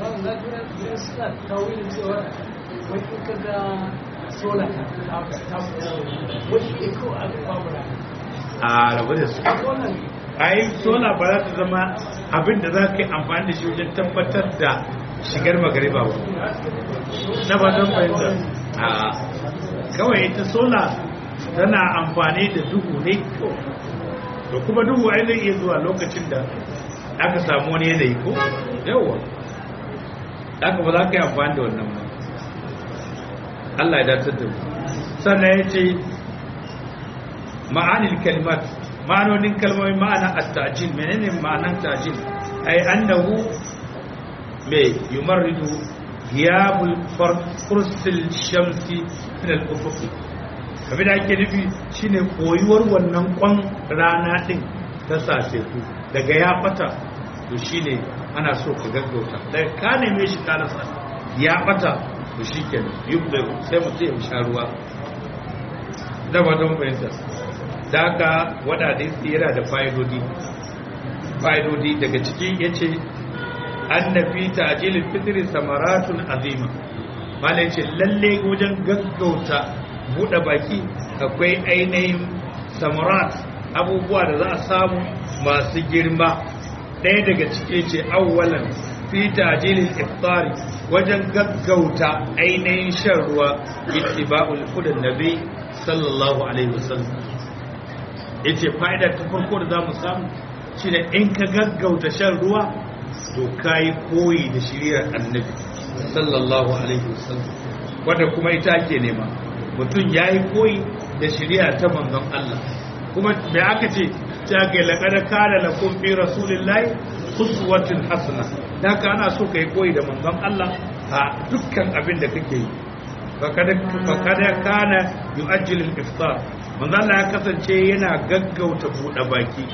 a rabu da su ai sola ba za ta zama abin da za ka yi amfani da shi wajen tabbatar da shigar magariba ba na ba don fahimta a kawai ita sola tana amfani da duhu ne da kuma duhu ai zai iya zuwa lokacin da aka samu wani yanayi ko yawwa aka ba za ka yi amfani da wannan ba Allah ya datar da mu sannan ya ce ma'anil kalimat ma'anonin kalmomi ma'ana at-ta'jil menene ma'anan ta'jil ay annahu me yumarridu ghiyabul fursil shamsi min al-ufuq abin da ake nufi shine koyuwar wannan kwan rana din ta sace ku daga ya fata to shine ana so ka gaggauta daga ka neme shi ka rasa ya fata to shikenan yubda sai mutum ya sha ruwa da ba don fahimta da haka wadda yana da fa'idodi fa'idodi daga ciki ya ce an na fi ta'ajilin fitri samaratun azima malai ce lalle wajen gaggauta buɗe baki akwai ainihin samarat abubuwa da za a samu masu girma ɗaya daga ciki ce awwalan fi ta'ajilin iftari wajen gaggauta ainihin shan ruwa ittiba'ul hudan nabi sallallahu alaihi wasallam yace fa'ida ta farko da zamu samu shine in ka gaggauta shan ruwa to kai koyi da shiriyar annabi sallallahu alaihi wasallam wanda kuma ita ake nema mutum yayi koyi da shiriya ta manzon Allah kuma me aka ce ta ga laqad kana lakum fi rasulillahi uswatun hasana haka ana so kai koyi da manzon Allah a dukkan abin da kake yi fakada kana yu'ajjil al-iftar manzo Allah ya kasance yana gaggauta bude baki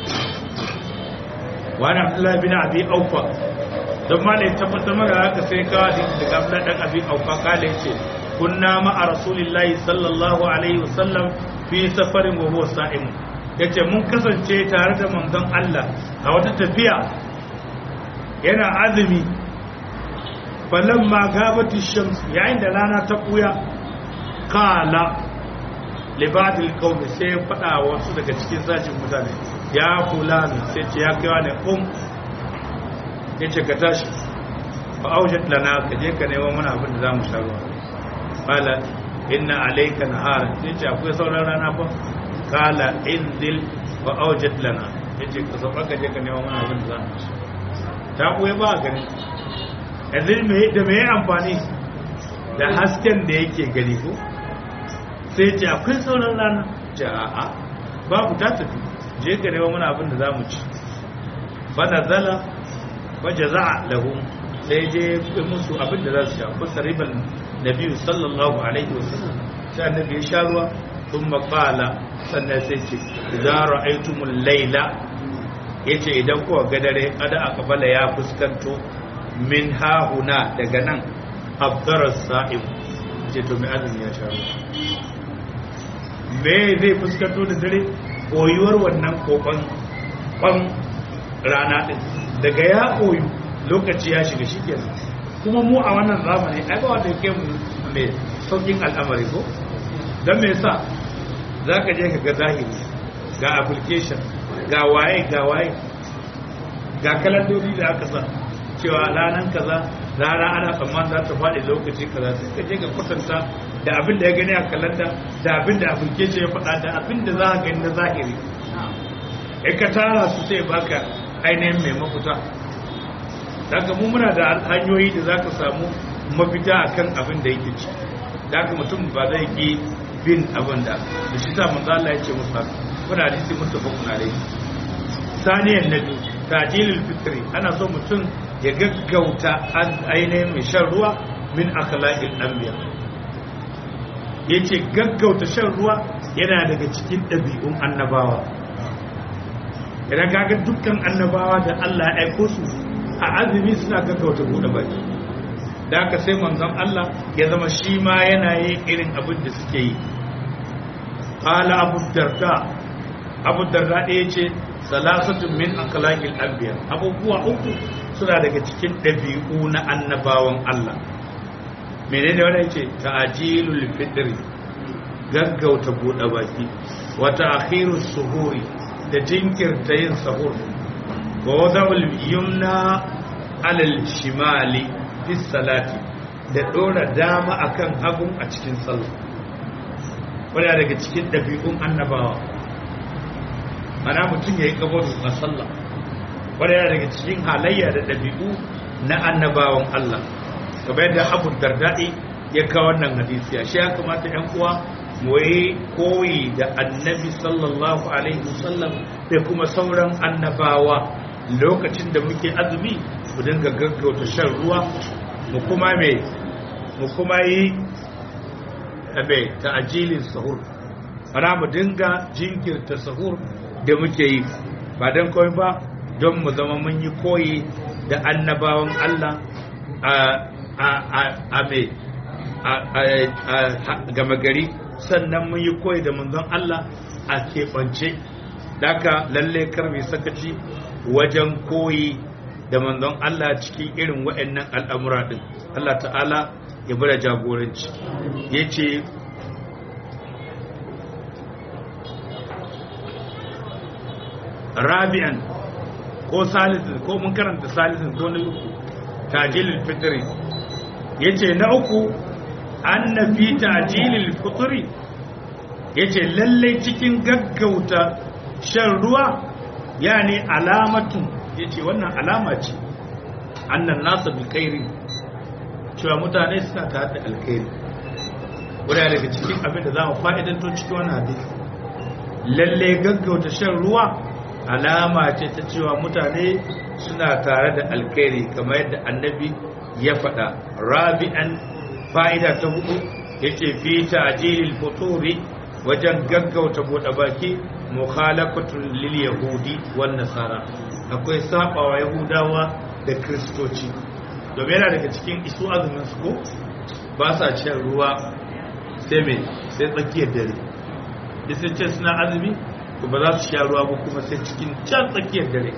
wani Abdullah bin Abi Aufa don ma ne tabbatar maka haka sai ka daga Abdullah dan Abi Aufa kale yace kunna ma rasulillahi sallallahu alaihi wasallam fi safarin wa huwa sa'im yace mun kasance tare da manzon Allah a wata tafiya yana azumi falamma gabati shams yayin da rana ta kuya kala libadil qaumi sai fada wasu daga cikin sashin mutane ya fulani sai ce ya kaiwa ne um yace ka tashi fa aujat lana ka je ka nemo mana abin da zamu sha ruwa kala inna alayka nahara yace akwai sauran rana fa kala inzil fa aujat lana yace ka sauka ka je ka nemo mana abin da zamu sha ta kuwa ba gani yanzu da mai amfani da hasken da yake gani ko sai ce akwai sauran rana ce a'a babu ta tafi je ka rewa mana abin da za mu ci bana zala ba jaza'a lahu sai je musu abin da za su sha ko sariban nabi sallallahu alaihi wasallam sai annabi ya sha ruwa sun maƙala sannan sai ce za ra'aitumul laila yace idan kuwa ga dare ada akabala ya fuskanto min hahuna daga nan abdarar sa'im ce to mai azumi ya sharu me zai fuskanto da dare koyuwar wannan kokon kwan rana ɗin daga ya koyu lokaci ya shiga shi kenan kuma mu a wannan zamani ai ba wanda yake mai saukin al'amari ko don me yasa za ka je ka ga zahiri ga application ga waye ga waye ga kalandori da aka sa cewa ranar kaza rana ana tsamman za ta faɗi lokaci kaza sai ka je ka kwatanta da abin da ya gani a kalanda da abin da application ya faɗa da abin da za a gani na zahiri in ka tara su sai baka ainihin mai mafita daga mu muna da hanyoyi da za ka samu mafita akan abin da yake ci daga mutum ba zai ki bin abin da da shi sa manzo Allah ya ce musu haka kuna hadisi muttafaqun alayhi saniyan nabi tajilul fitri ana so mutum ya gaggauta ainihin mai shan ruwa min akhlaqil anbiya yace gaggauta shan ruwa yana daga cikin ɗabi'un annabawa idan kaga dukkan annabawa da Allah ya aiko su a azumi suna gaggauta buɗe baki da aka sai manzon Allah ya zama shi ma yana yin irin abin da suke yi qala abu darda abu darda ɗaya ce salasatun min akhlaqil anbiya abubuwa uku suna daga cikin ɗabi'u na annabawan Allah menene wannan yace ta'jilul fitri gaggauta buɗe baki wa ta'khirus suhuri da jinkirta yin sahur wa wada'ul yumna alal shimali fi salati da dora dama akan hagun a cikin sallah wanda daga cikin ɗabi'un annabawa ana mutum ya yi kabaru a sallah wanda yana daga cikin halayya da ɗabi'u na annabawan Allah kamar yadda abu dardadi ya kawo wannan hadisi a shi ya kamata ‘yan uwa mu yi koyi da annabi sallallahu alaihi wasallam da kuma sauran annabawa lokacin da muke azumi mu dinga gaggauta shan ruwa mu kuma me mu kuma yi abe ta'ajilin sahur ana mu dinga jinkirta sahur da muke yi ba don kawai ba don mu zama mun yi koyi da annabawan Allah a me a gama gari sannan mun yi koyi da manzon Allah a keɓance daga lalle karmi sakaci wajen koyi da manzon Allah cikin irin waɗannan al'amura ɗin Allah ta'ala ya bada jagoranci ya ce rabi'an ko salisin ko mun karanta salisin ko na uku tajilil fitri ya ce na uku an na fi tajilil fitri ya ce lallai cikin gaggauta shan ruwa ya ne alamatun ya ce wannan alama ce annan nasa bi kairi cewa mutane suna ta da alkairi wadda daga cikin abin da za mu fa'idanto cikin wani hadisi lallai gaggauta shan ruwa alama ce ta cewa mutane suna tare da alkairi kamar yadda annabi ya faɗa rabi'an fa'ida ta hudu ya ce fi ta'jilil futuri wajen gaggauta buɗe baki mukhalafatun lil yahudi wan nasara akwai sabawa yahudawa da kristoci domin yana daga cikin isu azumin su ko ba sa shan ruwa sai mai sai tsakiyar dare sai ce suna azumi to ba za su sha ruwa ba kuma sai cikin can tsakiyar dare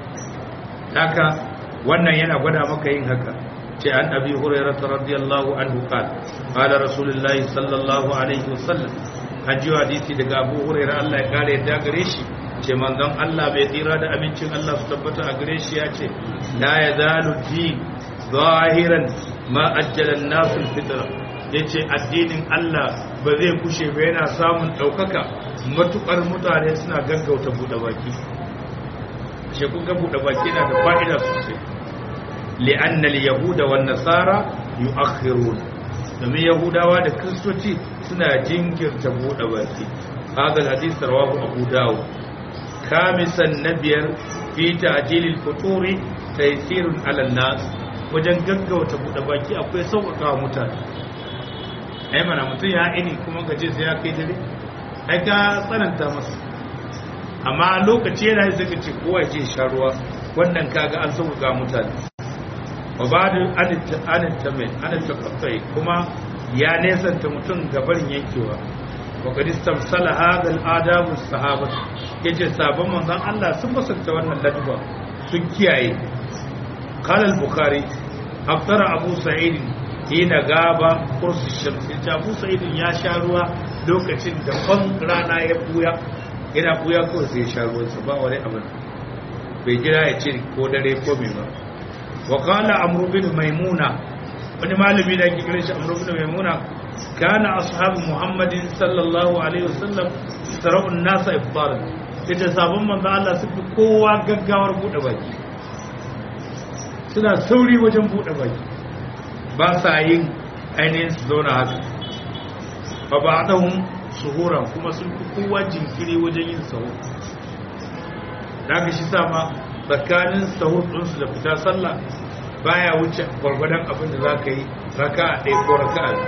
haka wannan yana gwada maka yin haka ce an abi hurairah radiyallahu anhu qala qala rasulullahi sallallahu alaihi wasallam hajji hadisi daga abu hurairah Allah ya kare yadda gare shi ce manzon Allah bai tsira da abincin Allah su tabbata a gare shi ya ce la yazalu din zahiran ma ajjala an-nas al-fitra yace addinin Allah ba zai kushe ba yana samun daukaka matukar mutane suna gaggauta buɗe baki shi kun ga buɗe baki na da fa'ida sosai li'anna al-yahuda wan nasara yu'akhirun domin yahudawa da kristoci suna jinkirta buɗe baki hadal hadith rawahu abu dawud kamisan nabiyar fi ta'jilil futuri taysirun 'ala nas wajen gaggauta buɗe baki akwai sauƙaƙa mutane ai mana mutum ya ini kuma gaje sai ya kai dare ai ka tsananta masa amma lokaci yana yi zaka ce kowa ce sha ruwa wannan kaga an sauka ga mutane wa ba'du anin tamai anin takaffai kuma ya nesanta mutum gabarin yankewa wa qad istamsala hadha al-adabu sahabat yace sabon manzon Allah sun basanta wannan ladaba sun kiyaye qala al-bukhari aftara abu sa'id hina gaba kursi shamsi ta abu sa'id ya sha ruwa lokacin da kwan rana ya buya yana buya kawai sai ya sha ruwansa ba wani abin bai jira ya ce ko dare ko mai ba wa qala amru bin maimuna wani malami da ke kiran shi amru bin maimuna kana ashabu muhammadin sallallahu alaihi wasallam sara'un nasa iftar yace sabon manzo Allah su fi kowa gaggawar bude baki suna sauri wajen bude baki ba sa yin ainihin su zauna haka fa ba'dahum suhuran kuma sun fi kowa jinkiri wajen yin sahur da aka shi sama tsakanin sahur ɗinsu da fita sallah baya wuce gwargwadon abin da za ka yi raka a ɗaya ko raka a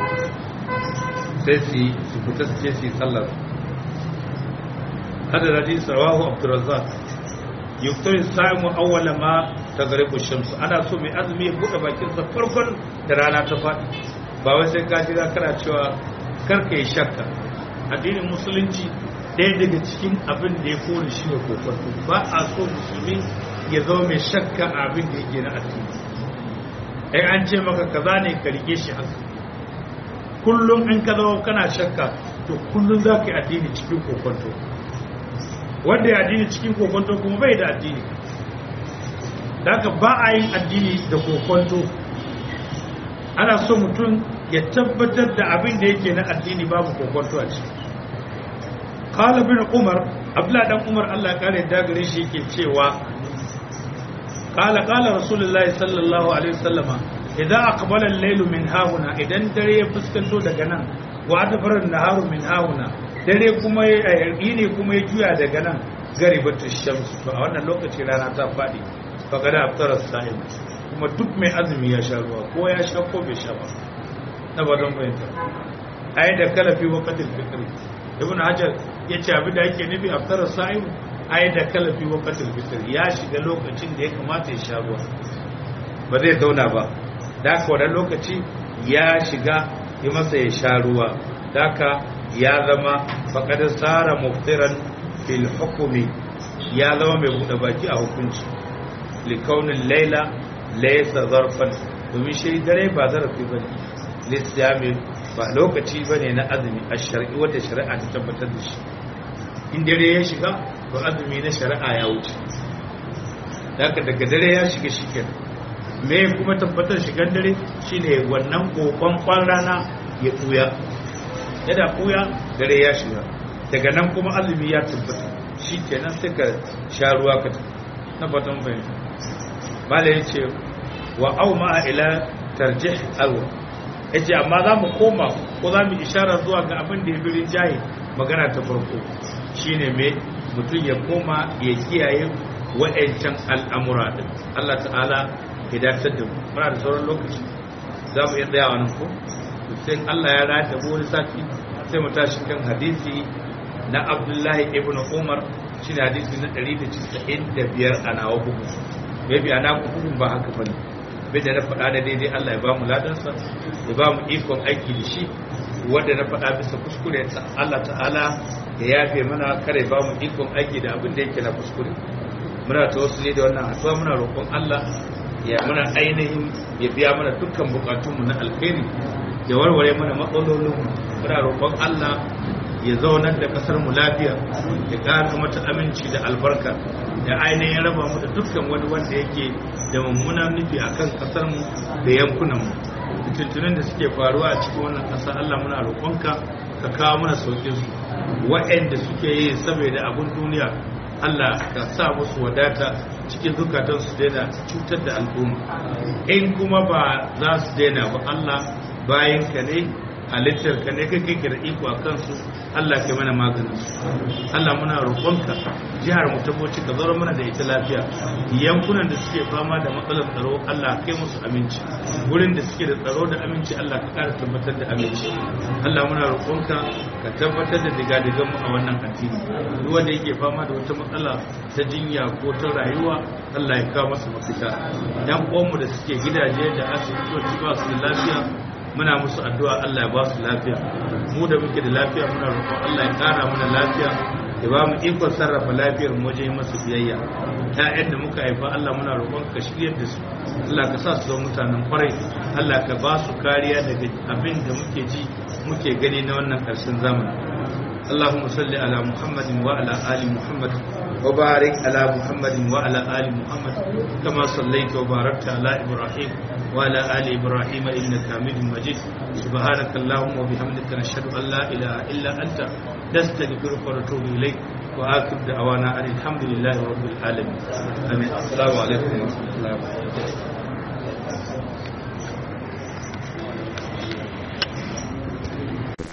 sai su yi su fita su ce su yi sallar hada da hadisi rawahu abdurrazzaq yuktar sa'imu awwala ma tagribu shamsu ana so mai azumi ya bude bakin sa farkon da rana ta faɗi ba wai sai ka jira kana cewa karka yi shakka addinin musulunci ɗaya daga cikin abin da ya kore shi ne kokonto ba a so musulmi ya zama mai shakka a abin da yake na addini ai an ce maka kaza ne ka rike shi haka kullum in ka zama kana shakka to kullum za ka yi addini cikin kokonto wanda ya addini cikin kokonto kuma bai da addini daga ba a yin addini da kokonto ana so mutum ya tabbatar da abin da yake na addini babu kokonto a ciki qala bin umar abdullah dan umar Allah kare da gare shi yake cewa qala qala rasulullahi sallallahu alaihi wasallama idan aqbala al-laylu min hauna idan dare ya fuskanto daga nan wa adbara an-naharu min hauna dare kuma ya ne kuma ya juya daga nan garibatu shams to a wannan lokaci rana ta fadi fa kada aftara sa'im kuma duk mai azumi ya sha ruwa ko ya sha ko bai sha ba na ba don fahimta ai da kalafi waqtil fitr ibn hajar yace abin da yake nufi aftara sa'im ai da kalafi waqtil fitr ya shiga lokacin da ya kamata ya sha ruwa ba zai zauna ba da ka wannan lokaci ya shiga yi masa ya sha ruwa da ka ya zama faƙadar tsara muftiran fil hukumi ya zama mai buɗe baki a hukunci likaunin laila laisa zarfan domin shi dare ba zarafi ba ne lissami ba lokaci ba ne na azumi a shari'i wadda shari'a ta tabbatar da shi in dare ya shiga to azumi na shari'a ya wuce daga daga dare ya shiga shi kenan me kuma tabbatar shigan dare shine wannan kokon kwan rana ya tuya yana kuya dare ya shiga daga nan kuma azumi ya tabbata shi kenan sai ka sha ruwa ka na fatan bayan mala ya ce wa au ma ila tarjih alwa ya ce amma za mu koma ko za mu ishara zuwa ga abin da ya birin jaye magana ta farko shine me mutum ya koma ya kiyaye wa'ancan al'amura din Allah ta'ala ya dace da mu muna da sauran lokaci za mu iya tsayawa nan ko sai Allah ya rata wani sati sai mu tashi kan hadisi na Abdullahi ibn Umar shi ne hadisi na 195 a nawa bugu maybe a naku bugun ba haka bane bai da na faɗa da daidai Allah ya ba mu ladansa ya ba mu ikon aiki da shi wanda na faɗa bisa kuskure Allah ta'ala ya yafe mana kare ba mu ikon aiki da abin da yake na kuskure muna tawassuli da wannan addu'a muna roƙon Allah ya muna ainihin ya biya mana dukkan bukatunmu na alkhairi ya warware mana matsalolin muna roƙon Allah ya zaunar da kasar mu lafiya ya ƙara mata aminci da albarka da ainihin raba mu da dukkan wani wanda yake da mummunan nufi akan kasar mu da yankunan mu fitintunan da suke faruwa a cikin wannan ƙasa Allah muna roƙonka ka kawo mana sauƙin su waɗanda suke yi saboda abun duniya Allah ka sa musu wadata cikin zukatan su daina cutar da al'umma in kuma ba za su daina ba Allah bayan ka ne halittar ka ne kai kake da iko a kansu Allah ke mana maganin su Allah muna roƙonka jihar mu ta Bauchi ka zaro mana da ita lafiya yankunan da suke fama da matsalar tsaro Allah kai musu aminci wurin da suke da tsaro da aminci Allah ka ƙara tabbatar da aminci Allah muna roƙonka ka tabbatar da digadigan mu a wannan addini duk wanda yake fama da wata matsala ta jinya ko ta rayuwa Allah ya kawo masa mafita dan uwanmu da suke gidaje da asibitoci ba su da lafiya muna musu addu'a Allah ya ba su lafiya mu da muke da lafiya muna roƙon Allah ya ƙara mana lafiya ya ba mu ikon sarrafa lafiyar mu wajen masu biyayya ƴaƴan da muka haifa Allah muna roƙon ka shiryar da su Allah ka sa su zama mutanen kwarai Allah ka ba su kariya daga abin da muke ji muke gani na wannan ƙarshen zamani اللهم صل على محمد وعلى آل محمد وبارك على محمد وعلى آل محمد كما صليت وباركت على إبراهيم وعلى آل إبراهيم إنك حميد مجيد سبحانك اللهم وبحمدك نشهد أن لا إله إلا أنت نستغفرك ونتوب إليك وآخر دعوانا أن الحمد لله رب العالمين آمين السلام عليكم ورحمة الله وبركاته